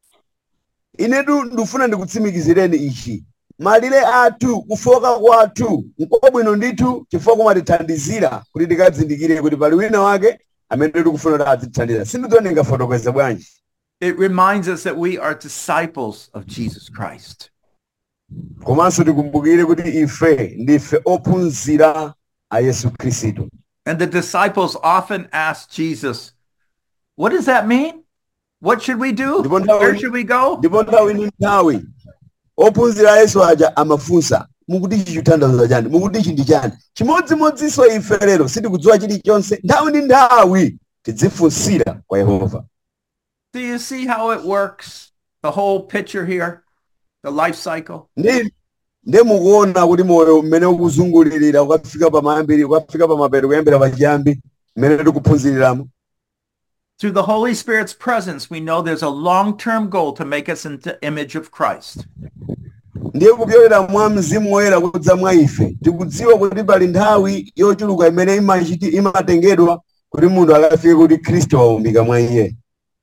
inetu ndikufuna ndikutsimikizireni ichi malire athu kufoka kwathu nkobwino ndithu chifukwa kumatithandizira kuti tikadzindikire kuti pali wina wake amene tikufuna kuti adzithandiza sindidziwa ndingafotokoze bwanji It reminds us that we are disciples of Jesus Christ. komanso tikumbukire kuti ife ndife ophunzira a yesu khristu And the disciples often ask Jesus, what does that mean? What should we do? Ndipo nthawi- Where should we go? ndipo nthawi ndi nthawi ophunzira a yesu aja amafunsa mukuti ichi chitanthauza chani mukuti ichi ndi chani chimodzimodzinso ife lero sitikudziwa chilichonse nthawi ndi nthawi tidzifunsira kwa yehova Do you see how it works? The whole picture here, the life cycle. ndi nde mukuona kuti moyo mmene ukuzungulirira ukafika pamayambiri ukafika pamapeto kuyambira pachiyambi mmene tikuphunziriramo Through the Holy Spirit's presence, we know there's a long-term goal to make us into image of Christ. ndiye kupyolera mwa mzimu woyera kudza mwa ife tikudziwa kuti pali nthawi yochuluka imene imachiti imatengedwa kuti munthu akafike kuti khristu waumbika mwa iye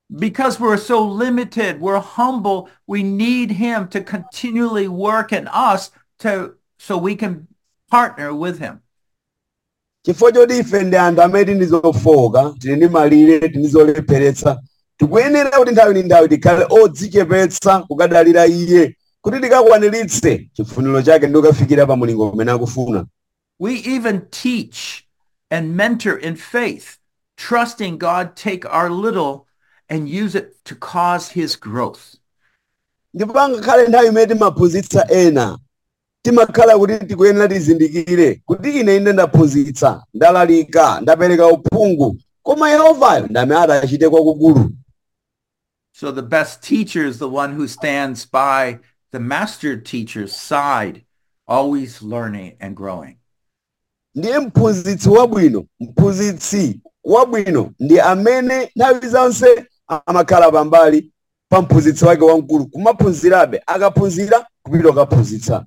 Because we're so limited, we're humble, we need him to continually work in us to so we can partner with him. chifukwa choti ife ndi anthu amene tili ndi zofowoka tili ndi malire tili ndi zolepheretsa tikuyenera kuti nthawi ndi nthawi tikhale odzichepetsa kukadalira iye kuti tikakwaniritse chifuniro chake ndi kukafikira pa mulingo umene akufuna We even teach and mentor in faith, trusting God take our little and use it to cause his growth. ndipo angakhale nthawi imene timaphunzitsa ena timakhala kuti tikuyenera tizindikire kuti ine ine ndaphunzitsa ndalalika ndapereka uphungu koma yehovayo ndi amene atachite kwakukulu So the best teacher is the one who stands by the master teacher's side, always learning and growing. ndiye mphunzitsi wabwino mphunzitsi wabwino ndi amene nthawi zonse amakhala pambali pa mphunzitsi wake wamkulu kumaphunzirabe akaphunzira kupita kukaphunzitsa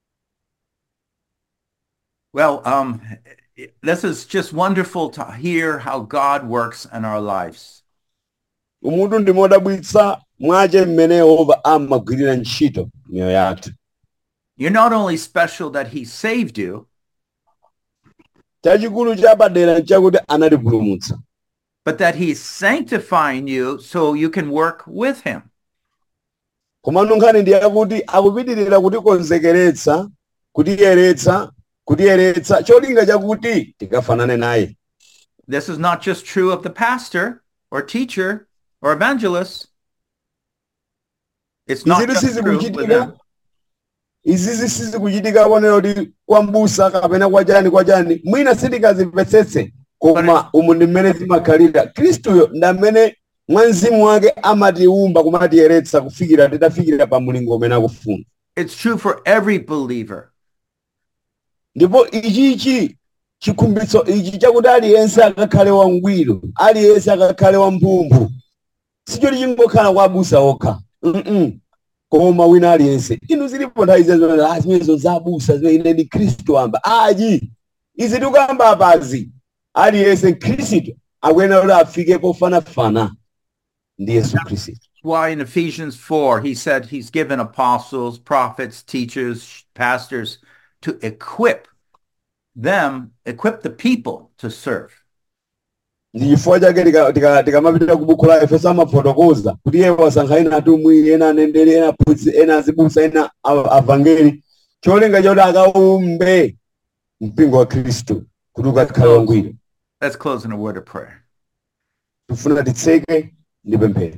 Well, um, this is just wonderful to hear how God works in our lives. umutu ndi modabwitsa mwache mmene yehova amagwirira ntchito miyoyo yathu You're not only special that he saved you, chachikulu chapadera nchakuti anatipulumutsa but that he's sanctifying you so you can work with him. komano nkhani ndi yakuti akupitirira kutikonzekeretsa kutiyeretsa kutiyeretsa cholinga chakuti tikafanane naye This is not just true of the pastor or teacher or evangelist. It's not izitu just true with sizikuchitika them. izizi sizikuchitika konera kuti kwa mbusa kapena kwa chani kwa chani mwina sitikazimvetsetse koma umu ndi mmene zimakhalira khristuyo ndi amene mwa mzimu wake amatiumba kumatiyeretsa kufikira titafikira pa mulingo umene akufuna It's true for every believer. ndipo ichichi chikhumbitso ichi chakuti aliyense akakhale wangwiro aliyense akakhale wamphumphu sichoti chingokhala kwa abusa okha mm koma wina aliyense inu zilipo nthawi zezo ah, zimenezo za abusa zimene ine ndi khristu amba ayi izi tikuyamba apazi aliyense khristu akuyenera kuti afike pofanafana ndi yesu khristu Why in Ephesians 4, he said he's given apostles, prophets, teachers, pastors to equip them, equip the people to serve. ndi chifukwa chake tika- tika- tikamapita ku buku la efeso amafotokoza kuti iye wasankha ena atumwi ena aneneri ena aphunzitsi ena azibusa ena a- avangeli cholinga choti akaumbe mpingo wa khristu kuti ukakhale wangwiro Let's close in a word of prayer. tifuna titseke ndi pemphero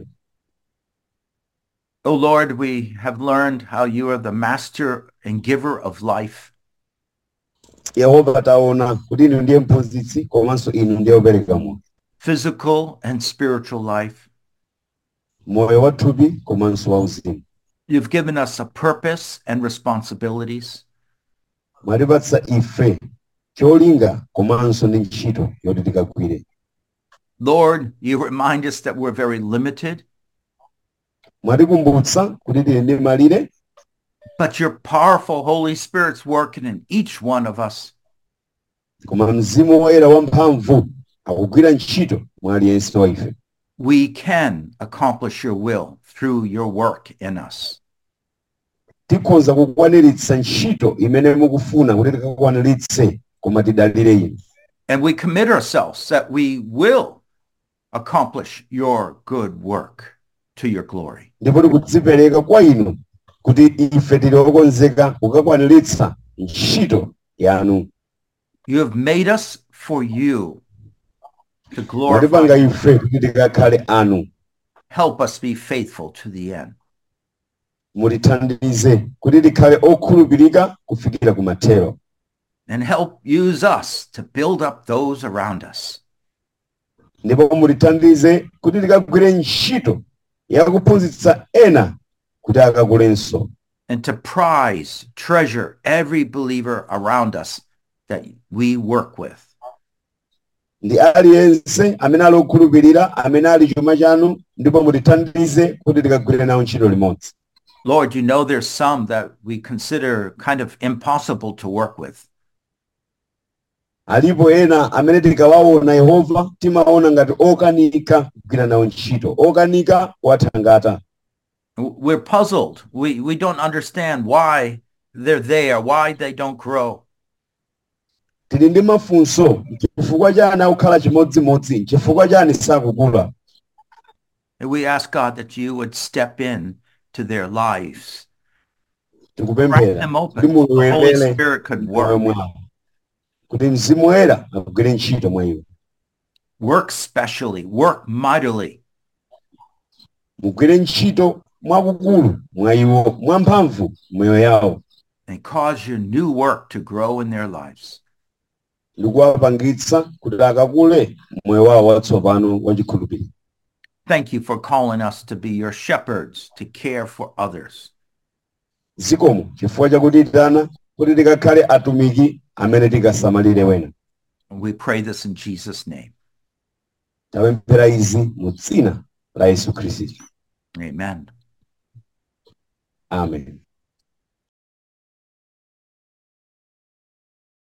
Oh Lord, we have learned how you are the master and giver of life. yehova taona kuti inu ndiye mphunzitsi komanso inu ndiye opereka moyo physical and spiritual life. moyo wathupi komanso wauzimu You've given us a purpose and responsibilities. mwatipatsa ife cholinga komanso ndi ntchito yoti tikagwire Lord, you remind us that we're very limited, mwatikumbutsa kuti tili ndi malire but your powerful Holy Spirit's working in each one of us. koma mzimu woyera wamphamvu akugwira ntchito mwa aliyense wa ife We can accomplish your will through your work in us. tikhoza kukwaniritsa ntchito imene mukufuna kuti tikakwaniritse koma tidalire inu And we commit ourselves that we will accomplish your good work to your glory. ndipo tikudzipereka kwa inu kuti ife tili okonzeka kukakwaniritsa ntchito yanu You have made us for you to mwatipanga glorify. ife kuti tikakhale anu Help us be faithful to the end. mutithandize kuti tikhale okhulupirika kufikira kumathero and help use us to build up those around us. ndipo mutithandize kuti tikagwire ntchito yakuphunzitsa ena kuti akakulenso and to prize, treasure every believer around us that we work with. ndi aliyense amene ali okhulupirira amene ali chuma chanu ndipo mutithandize kuti tikagwire nawo ntchito limodzi Lord, you know there's some that we consider kind of impossible to work with. alipo ena amene tikawaona yehova timaona ngati okanika kugwira nawo ntchito okanika wathangata We're puzzled. We, we don't understand why they're there, why they don't grow. tili ndi mafunso chifukwa chani akukhala chimodzimodzi chifukwa chani sakukula And we ask God that you would step in to their lives, crack tikupemphera them kuti open. The Holy mulowere Spirit could moyo work, mwawo kuti mzimu woyera agwire ntchito mwa iwo work specially, work mightily. mugwire ntchito mwakukulu mwa iwo mwamphamvu moyo yawo and cause your new work to grow in their lives. ndikuwapangitsa kuti akakule moyo wawo watsopano wachikhulupiriro Thank you for calling us to be your shepherds, to care for others. zikomo chifukwa chakutitana kuti tikakhale atumiki amene tikasamalire wena And we pray this in Jesus' name. tapemphera izi mu dzina la yesu khristu Amen. amen